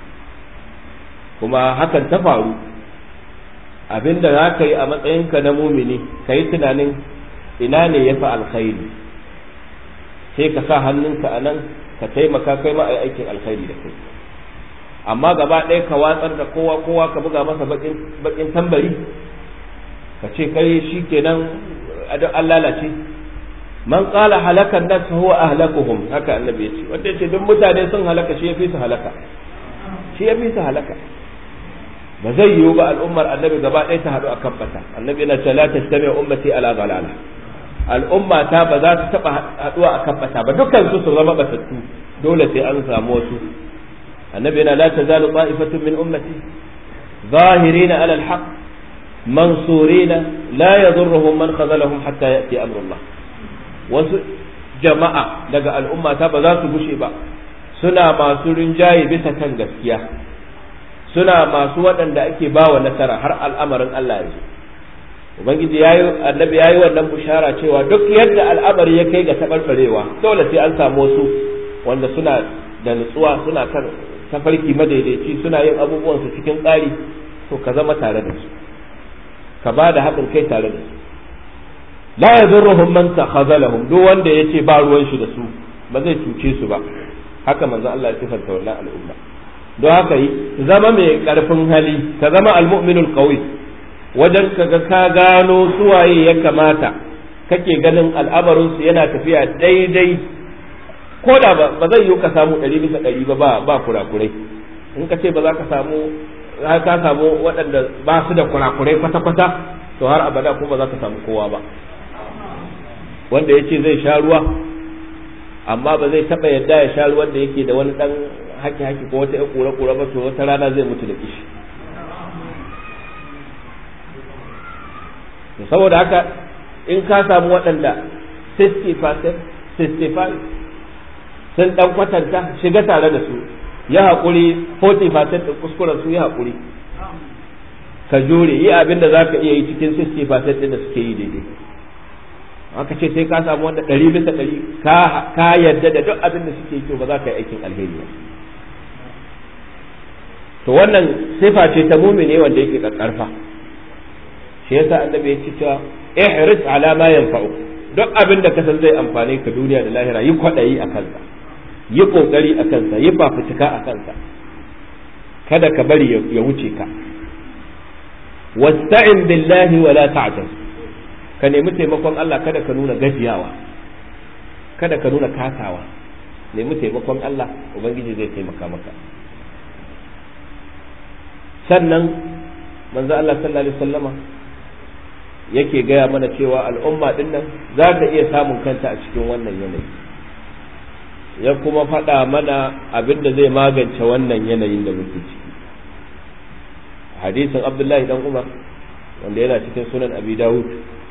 kuma hakan ta faru abinda za ka yi a matsayinka na mumini ka yi tunanin ina ne ya fi alkhairi sai ka sa hannunka a nan ka taimaka kai ma a aikin alkhairi da kai amma gaba ɗaya ka watsar da kowa kowa ka buga masa bakin tambari ka ce kai shi kenan an lalace man qala halakan nas huwa ahlakuhum haka annabi yace wanda yace duk mutane sun halaka shi yafi su halaka shi yafi su halaka ba zai yiwu ba al'ummar annabi gaba ɗaya ta haɗu a kan bata annabi yana cewa la tastami ummati ala dalala al'umma ta ba za ta taɓa haɗuwa a kan bata ba dukkan su su zama batattu dole sai an samu wasu annabi yana la tazalu ta'ifatun min ummati ظاهرين على الحق منصورين لا يضرهم من خذلهم حتى يأتي أمر الله wasu jama'a daga al'ummata ba za su gushe ba suna masu rinjaye bisa kan gaskiya suna masu waɗanda ake ba wa nasara har al'amarin Allah ya zo ubangiji yayi annabi yayi wannan bushara cewa duk yadda al'amari ya kai ga tabarbarewa dole sai an samu wasu wanda suna da nutsuwa suna kan tafarki madaidaici suna yin abubuwan su cikin tsari to ka zama tare da su ka ba da haɗin kai tare da su la yadurruhum man takhazalahum duk wanda yace ba ruwan shi da su ba zai cuce su ba haka manzo Allah ya sifanta wannan al'umma don haka yi zama mai karfin hali ka zama almu'minul qawi wajen kaga ka gano suwaye ya kamata kake ganin al'amarin su yana tafiya daidai ko da ba zai yi ka samu ɗari bisa ɗari ba ba kurakurai in ka ce ba za ka samu ka samu waɗanda ba su da kurakurai kwata-kwata to har abada kuma ba za ka samu kowa ba wanda ya ce zai sha ruwa amma ba zai taɓa yadda ya sha ruwan da yake da wani ɗan haki-haki ko wata ƙura-ƙura ba to wata rana zai mutu da kishi saboda haka in ka samu waɗanda 60% 65 sun ɗan kwatanta shiga tare da su ya haƙuri 40% ɗin kuskuren su ya haƙuri ka jure yi abin da za ka iya yi cikin 60% ɗin da suke yi daidai aka ce sai ka samu wanda ɗari bisa ɗari ka yarda da duk abin da suke yi ba za ka yi aikin alheri ba to wannan sifa ce ta mumine wanda yake ƙarƙarfa shi yasa annabi ya ce cewa ihris ala ma yanfa'u duk abin da ka san zai amfane ka duniya da lahira yi kwaɗayi a kansa yi ƙoƙari a kansa yi fafutuka a kansa kada ka bari ya wuce ka wasta'in billahi wala ta'jaz ka nemi taimakon Allah kada ka nuna gajiyawa kada ka nuna kasawa nemi taimakon Allah ubangiji zai taimaka maka sannan manzo Allah sallallahu alaihi wasallama yake gaya mana cewa al'umma din nan za ta iya samun kanta a cikin wannan yanayi ya kuma faɗa mana abin da zai magance wannan yanayin da muke ciki hadisin abdullahi dan umar wanda yana cikin sunan abi dawud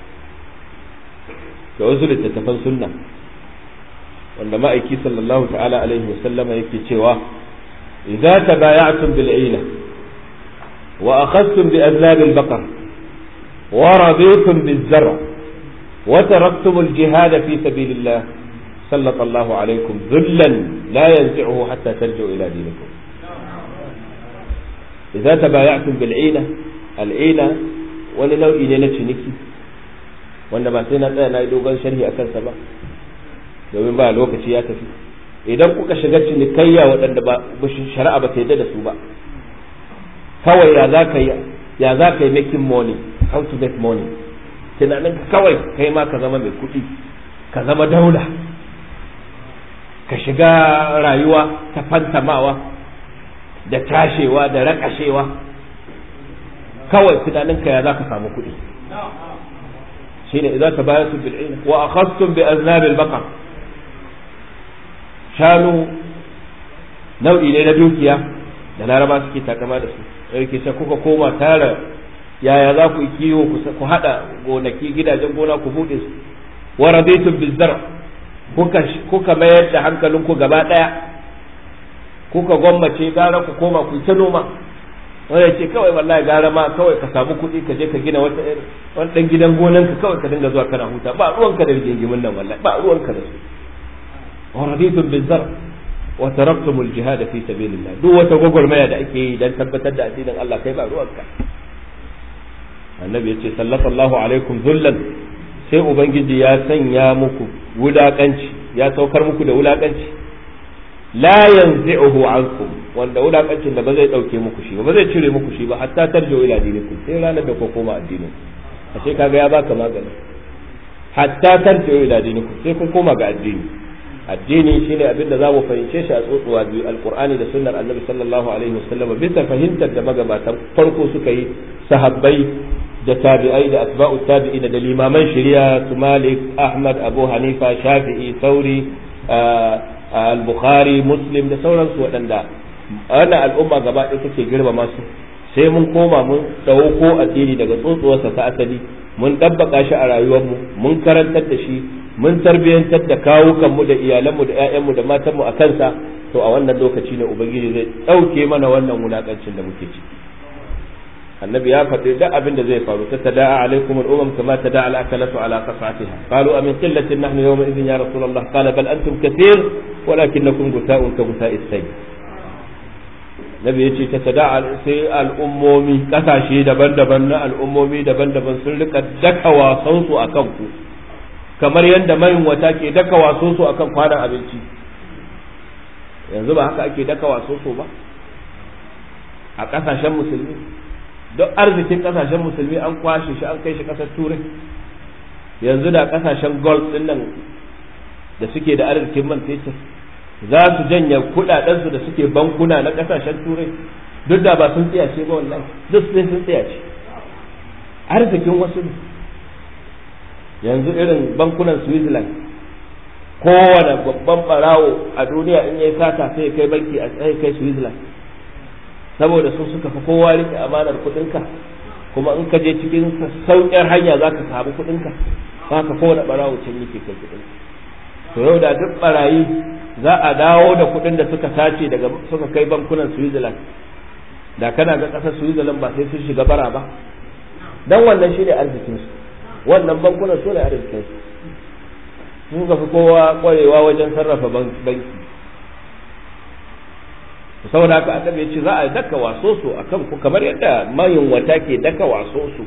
da wasu littattafan sunna wanda ma'aiki sallallahu ta'ala alaihi wasallama yake cewa idza tabaya'tum bil ina wa akhadtum bi azlab al baqar wa raditum biz zar' wa taraktum al jihad fi sabilillah سلط الله عليكم ذلا لا ينزعه حتى ترجعوا إلى دينكم إذا تبايعتم بالعينة العينة wani nau'i ne na ciniki wanda ba sai na tsaya na yi dogon sharhi a kansa ba domin ba lokaci ya tafi idan kuka shiga cinikayya waɗanda ba shari'a ba ta yadda da su ba kawai ya za ka yi ya za ka yi making money how to make money tunanin kawai kai ma ka zama mai kuɗi ka zama daula ka shiga rayuwa ta fantamawa da tashewa da rakashewa kawai tunaninka ya za ka samu kuɗi shine idza tabayatu bil ilm wa akhadtum bi aznab al baqar shanu nau'i ne na dukiya da laraba suke takama da su yake sai kuka koma tara yaya za ku kiwo ku hada gonaki gidajen gona ku bude su wa raditum bil zar' kuka kuka mayar da hankalinku gaba daya kuka gwammace gara ku koma ku ta noma wanda ce kawai wallahi gara ma kawai ka samu kuɗi ka je ka gina wata wani dan gidan gonan ka kawai ka dinga zuwa kana huta ba ruwanka da rigingimin nan wallahi ba ruwanka da su wa raditum bil zar wa taraktum al jihad fi sabilillah duk wata gwagwarmaya da ake yi dan tabbatar da addinin Allah kai ba ruwanka annabi yace sallallahu alaikum zullan sai ubangiji ya sanya muku wulakanci ya saukar muku da wulakanci la yanzi'uhu ankum wanda wulakancin da ba zai dauke muku shi ba ba zai cire muku shi ba hatta tarjo ila dinikum sai ranar da ku koma addinin a sai kaga ya baka magani hatta tarjo ila dinikum sai kun koma ga addini addini shine abin da zamu fahimce shi a tsotsuwa biyu alqur'ani da sunnar annabi sallallahu alaihi wasallam bisa fahimtar da magabatan farko suka yi sahabbai da tabi'ai da asba'u tabi'ina da limaman shari'a su Malik Ahmad Abu Hanifa Shafi'i Sauri al-Bukhari Muslim da sauransu waɗanda wannan al'umma gaba ɗaya take girmama su sai mun koma mun ɗauko addini daga tsotsuwarsa ta asali mun ɗabbaka shi a rayuwarmu mun karantar da shi mun tarbiyyantar da kawukanmu da iyalanmu da 'ya'yanmu da matanmu a kansa to a wannan lokaci ne ubangiji zai ɗauke mana wannan wulakancin da muke ciki annabi ya faɗi duk abin da zai faru ta tada'a alaikum al-umam kama tada'a al-akalatu ala qas'atiha qalu amin qillatin nahnu yawma idhin ya rasulullah qala bal antum kathir walakinakum gusa'un ka gusa'is sayy nabi yace ta tada sai al'ummomi kasashe daban-daban na al'ummomi daban-daban sun rika daka wasan su akan ku kamar yadda mayin wata ke daka wasan su akan kwanan abinci yanzu ba haka ake daka wasan su ba a kasashen musulmi duk arzikin kasashen musulmi an kwashe shi an kai shi kasar turai yanzu da kasashen gold din nan da suke da arzikin man fetur za su janye kudadensu da suke bankuna na kasashen turai duk da ba sun tsiyace ba wallahi duk sai sun tsiyace arzikin wasu ne yanzu irin bankunan switzerland kowane babban barawo a duniya in yayi sata sai kai banki a tsaye kai switzerland saboda su suka fi kowa rike amanar kudinka kuma in ka je cikin sauƙin hanya za ka samu kudinka ba ka kowane barawo can yake kai kudinka to yau da duk barayi za a dawo da kuɗin da suka sace daga suka kai bankunan Switzerland da kana ga ƙasar Switzerland ba sai sun shiga bara ba dan wannan shine arzikin su wannan bankunan su ne arzikin su sun ga fi kowa kwarewa wajen sarrafa banki saboda haka annabi ya ce za a daka waso su akan ku kamar yadda mayin wata ke daka waso su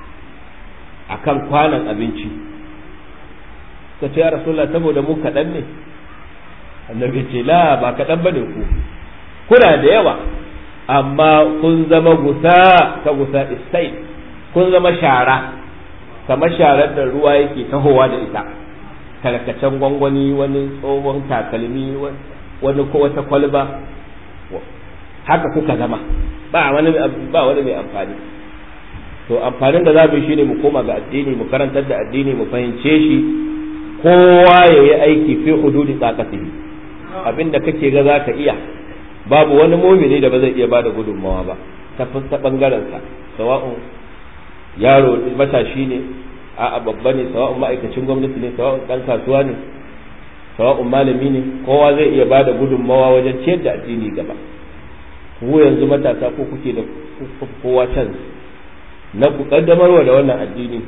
akan kwanan abinci ka ce ya rasulullah saboda mu kaɗan ne annabi ce la ba kaɗan ba ne ku kuna da yawa amma kun zama gusa ka gusa istai kun zama shara kamar sharar da ruwa yake tahowa da ita tarkacen gwangwani wani tsohon takalmi wani ko wata kwalba haka kuka zama ba wani ba wani mai amfani to amfanin da za mu yi shine mu koma ga addini mu karantar da addini mu fahimce shi kowa ya yi aiki fi hududi tsakatihi abinda kake ga za ka iya babu wani mumini da ba zai iya bada gudunmawa ba ta ta bangaren sa sawa'un yaro matashi ne a babba ne sawa'un ma'aikacin gwamnati ne sawa'un dan kasuwa ne sawa'un malami ne kowa zai iya bada gudunmawa wajen ciyar da addini gaba ku yanzu matasa ko kuke da kowa can na ku kaddamarwa da wannan addini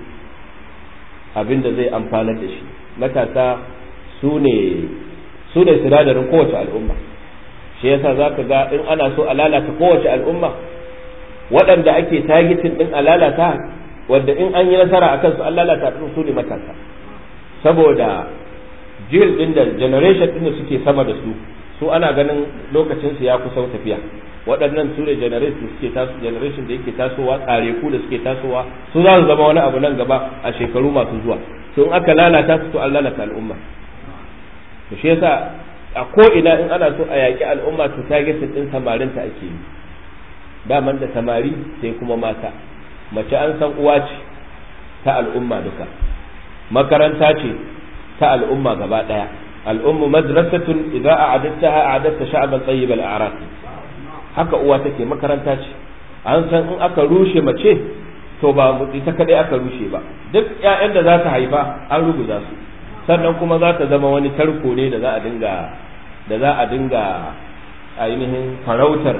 abinda zai amfanar da shi matasa su ne su ne sinadarin kowace al'umma shi yasa za ka ga in ana so a lalata kowace al'umma waɗanda ake tagitin ɗin a lalata wanda in an yi nasara a kansu an lalata ɗin su ne matasa saboda jil ɗin da generation ɗin da suke sama da su su ana ganin lokacinsu ya kusa tafiya waɗannan su ne generation suke taso generation da yake tasowa tsare ku da suke tasowa su za su zama wani abu nan gaba a shekaru masu zuwa to in aka lalata su to an lalata al'umma to shi yasa a ko ina in ana so a yaƙi al'umma to targetin din samarinta ake yi daman da samari sai kuma mata mace an san uwa ce ta al'umma duka makaranta ce ta al'umma gaba ɗaya al'ummu madrasatun idza a'adattaha a'adatta sha'ban tayyib al-a'raq haka uwa take makaranta ce an san in aka rushe mace to ba ita kadai aka rushe ba duk ƴaƴan da za ta haifa an ruguza su sannan kuma za ta zama wani tarko ne da za a dinga da za a dinga ainihin farautar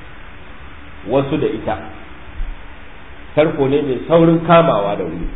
wasu da ita tarko ne mai saurin kamawa da wuri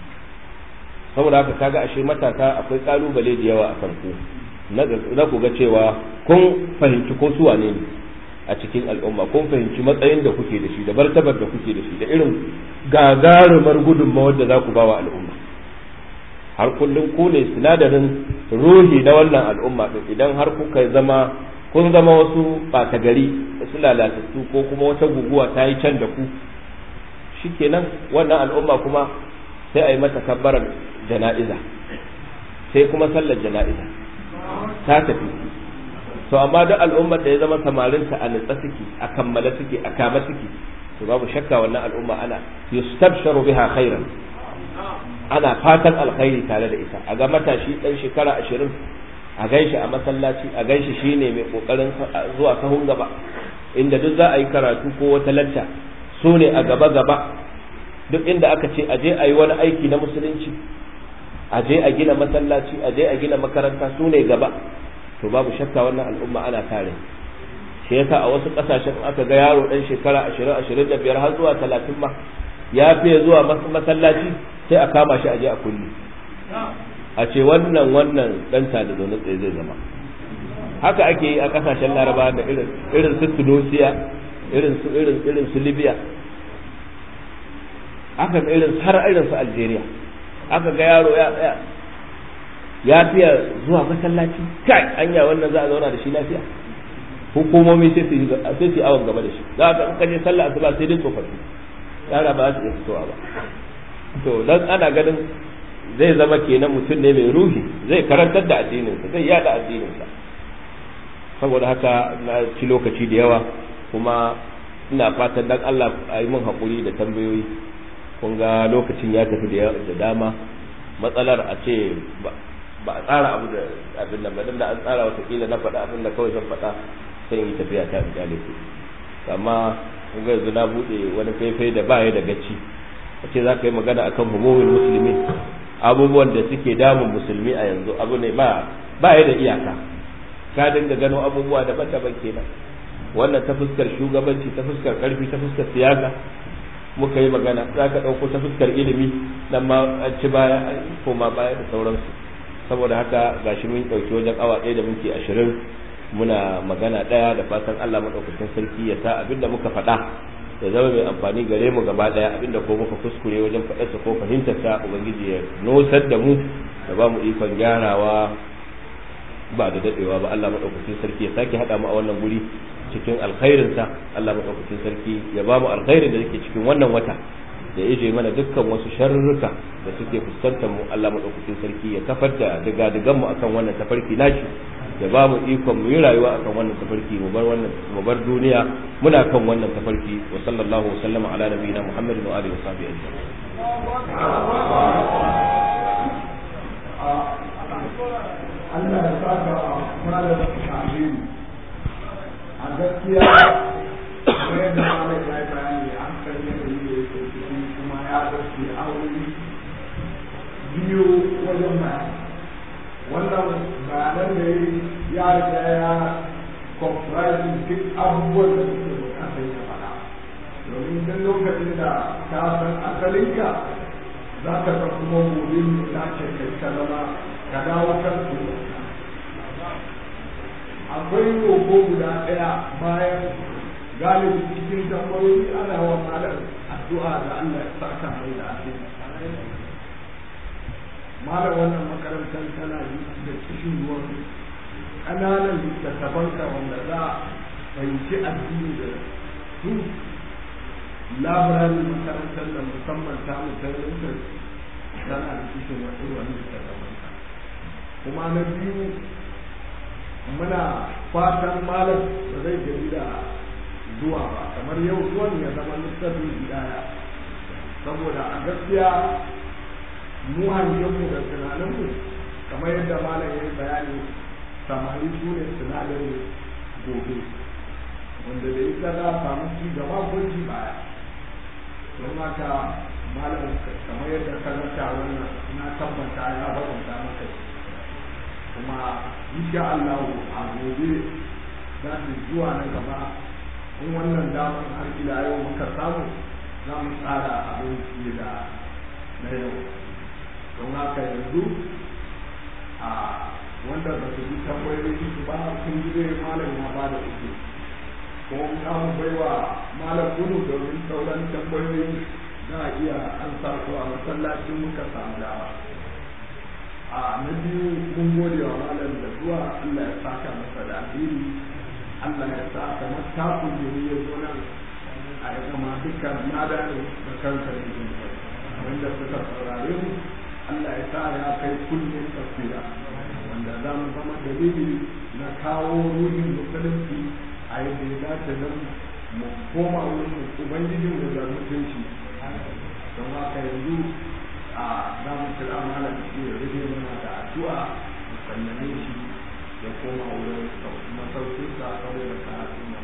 saboda haka kaga ashe matasa akwai kalubale da yawa a kan ku na ku ga cewa kun fahimci ko su wane ne a cikin al'umma kun fahimci matsayin da kuke da shi da martabar da kuke da shi da irin gagarumar gudunmawar da za ku ba wa al'umma har kullum ku ne sinadarin ruhi na wannan al'umma din idan har kuka zama kun zama wasu ɓata gari wasu lalatattu ko kuma wata guguwa ta yi can da ku shikenan wannan al'umma kuma sai a yi mata kabbarar jana'iza sai kuma sallar jana'iza ta tafi to amma duk al'ummar da ya zama samarinta a nutsa suke a kammala suke a kama suke to babu shakka wannan al'umma ana yustabsharu biha khairan ana fatan alkhairi tare da ita a ga matashi dan shekara ashirin a ganshi a masallaci a ganshi shine mai kokarin zuwa sahun gaba inda duk za a yi karatu ko wata lacca su ne a gaba gaba duk inda aka ce a je a yi wani aiki na musulunci a je a gina masallaci a je a gina makaranta su ne gaba to babu shakka wannan al'umma ana tare shi yasa a wasu kasashen aka ga yaro dan shekara ashirin ashirin da biyar har zuwa talatin ma ya fiye zuwa masallaci sai a kama shi a je a kulli a ce wannan wannan dan da zaune tsaye zai zama haka ake yi a kasashen laraba da irin irin su tunisia irin su irin irin su libya aka ga irin har irin su algeria aka ga yaro ya tsaya ya fiya zuwa masallaci kai anya wannan za a zauna da shi lafiya hukumomi sai su sai su awon gaba da shi za ka in kaje sallah asuba sai dai tsofaffi yara ba su iya fitowa ba to dan ana ganin zai zama kenan mutum ne mai ruhi zai karantar da addininsa zai yada addininsa saboda haka na ci lokaci da yawa kuma ina fatan dan Allah a yi min haƙuri da tambayoyi kun ga lokacin ya tafi da dama matsalar a ce ba a tsara abu da abin nan ba dan da an tsara watakila na faɗa abin da kawai zan faɗa sai yi tafiya ta in kyale ku amma kun ga yanzu na buɗe wani faifai da ba ya da gaci a ce za ka yi magana akan humumin musulmi abubuwan da suke damun musulmi a yanzu abu ne ba ba ya da iyaka ka dinga gano abubuwa daban-daban kenan wannan ta fuskar shugabanci ta fuskar karfi ta fuskar siyasa muka yi magana za ka ɗauko ta fuskar ilimi nan ma an ci baya koma baya da sauransu saboda haka gashi mun ɗauki wajen awa ɗaya da minti ashirin muna magana ɗaya da fatan Allah maɗaukakin sarki ya sa abinda muka faɗa ya zama mai amfani gare mu gaba ɗaya abinda ko muka kuskure wajen faɗarsa ko fahimtarsa ubangiji ya nosar da mu da ba mu ikon gyarawa ba da daɗewa ba Allah maɗaukakin sarki ya sake haɗa mu a wannan guri cikin alkhairinsa Allah maɗaukakin sarki ya ba mu alkhairin da yake cikin wannan wata da ije mana dukkan wasu sharruka da suke fuskantar mu Allah maɗaukakin sarki ya kafar da diga-digan mu akan wannan tafarki nashi ya ba mu ikon mu yi rayuwa akan wannan tafarki mu bar wannan mu bar duniya muna kan wannan tafarki wa sallallahu wa sallama ala nabiyina muhammadin wa alihi wa sahbihi ajma'in Allah ya saka malam amin a gaskiya kamar yadda malam ya yi bayani an san yanayi da yake ciki kuma ya dace aure biyu wajen bayani wannan bayanan da ya riga ya comprising duk abubuwan da suke bukatar ya faɗa domin duk lokacin da ka san asalinka za ka san kuma gobe ne ta ce kai ka zama ka dawo kan su akwai roƙo guda ɗaya bayan galibi cikin tambayoyi ana wa malam addu'a da Allah ya saka mai da asiri malam wannan makarantar tana da kishin ruwan ƙananan littattafanka wanda za a fahimci addini da su labirarin makarantar da musamman ta mutanen tana da kishin wasu wani littattafanka kuma na biyu muna fatan malam da zai gari da zuwa ba kamar yau zuwan ya zama littafin bidaya saboda a gaskiya mu hangenmu da tunaninmu kamar yadda malam ya yi bayani samari su ne sinadarin gobe wanda da ita za a samu ci gaba ko ci baya don haka malam kamar yadda ka zata wannan na tabbata ya faranta maka kuma insha Allah a gobe za su zuwa na gaba in wannan damar har ila yau muka samu za mu tsara abin fiye da na yau don haka yanzu a wanda ba su bi tambayoyi su ba sun ji zai malam ya ba da uku ko za mu bai wa malam gudu domin sauran tambayoyi za a iya an sa su a masallacin muka samu dama a na biyu mun gode wa malam da zuwa Allah ya saka masa da alheri Allah ya sa kamar takun da ya zo nan a ya zama dukkan nada ne da kanka ne wanda suka saurare mu Allah ya sa ya kai kullum tafsira wanda za mu zama dalili na kawo ruhin musulunci a yadda ya dace don mu koma wurin ubangijin mu da mutunci don haka yanzu a za mu kira malam shi ya rage mana da addu'a mu sallame shi ya koma wurin masaukinsa saboda karatu nan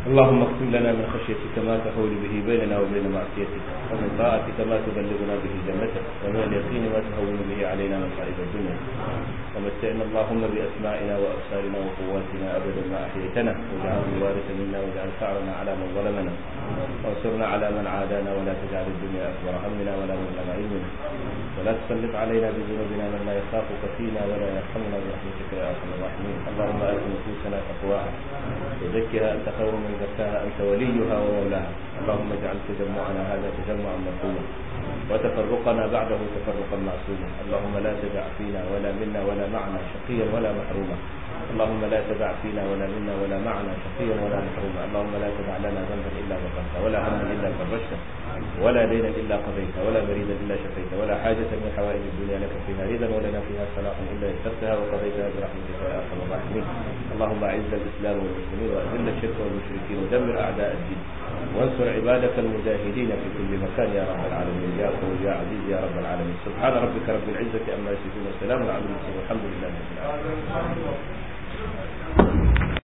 اللهم اقسم لنا من خشيتك ما تحول به بيننا وبين معصيتك ومن طاعتك ما تبلغنا به جنتك ومن اليقين ما تهون به علينا مصائب الدنيا ومتعنا اللهم بأسماعنا وأبصارنا وقواتنا أبدا ما أحييتنا واجعله الوارث منا واجعل ثأرنا على من ظلمنا وانصرنا على من عادانا ولا تجعل الدنيا أكبر همنا ولا مبلغ علمنا ولا تسلط علينا بذنوبنا من لا يخافك فينا ولا يرحمنا برحمتك يا أرحم الراحمين اللهم آت نفوسنا تقواها وزكها أنت خير من زكاها أنت وليها ومولاها اللهم اجعل تجمعنا هذا تجمعا مرحوما وتفرقنا بعده تفرقا معصوما اللهم لا تدع فينا ولا منا ولا معنا شقيا ولا محروما اللهم لا تدع فينا ولا منا ولا معنا شقيا ولا محروما اللهم لا تدع لنا ذنبا الا غفرته ولا هما الا فرجته ولا دينا الا قضيته ولا مريدا الا شفيته ولا حاجه من حوائج الدنيا لك فيها رضا ولنا فيها صلاح الا يسرتها وقضيتها برحمتك يا ارحم الراحمين اللهم اعز الاسلام والمسلمين واذل الشرك والمشركين ودمر اعداء الدين وانصر عبادك المجاهدين في كل مكان يا رب العالمين يا قوي يا عزيز يا رب العالمين سبحان ربك رب العزه عما يصفون وسلام على المرسلين والحمد لله رب العالمين